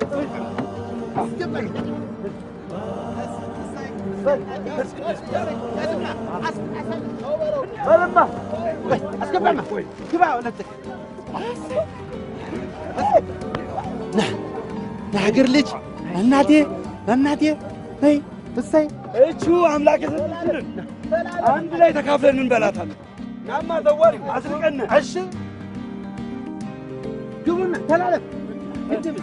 በልማ አስገባማ ግባ ለጥቅ ና የሀገር ልጅ እናቴ እናቴ በይ እሰይ እቹ አምላክ የሰጠችንን አንድ ላይ ተካፍለን እንበላታለን። ናማ ዘዋሪ አስርቀን እሺ ግቡና ተላለፍ ግድም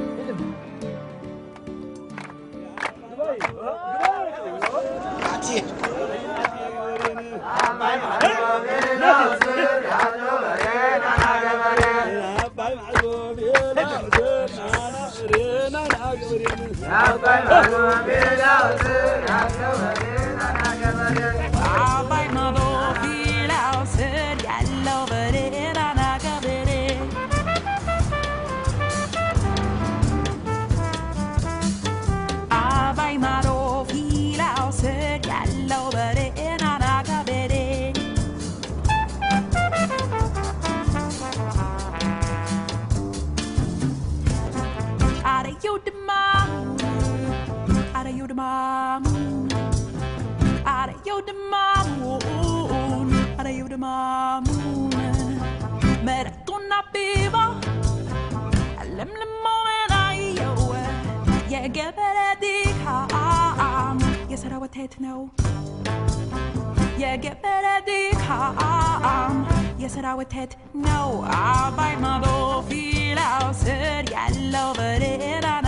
Are you the mom? Are you the mom? Are you the mom? Are you the mom? መረጡና ቢባ ለምልሞን አየው የገበረ ድካም የሰራወቴት ነው የገበረ ድካም የሰራወቴት ነው አባይ ማዶ ፊላው ስር ያለው በሬራና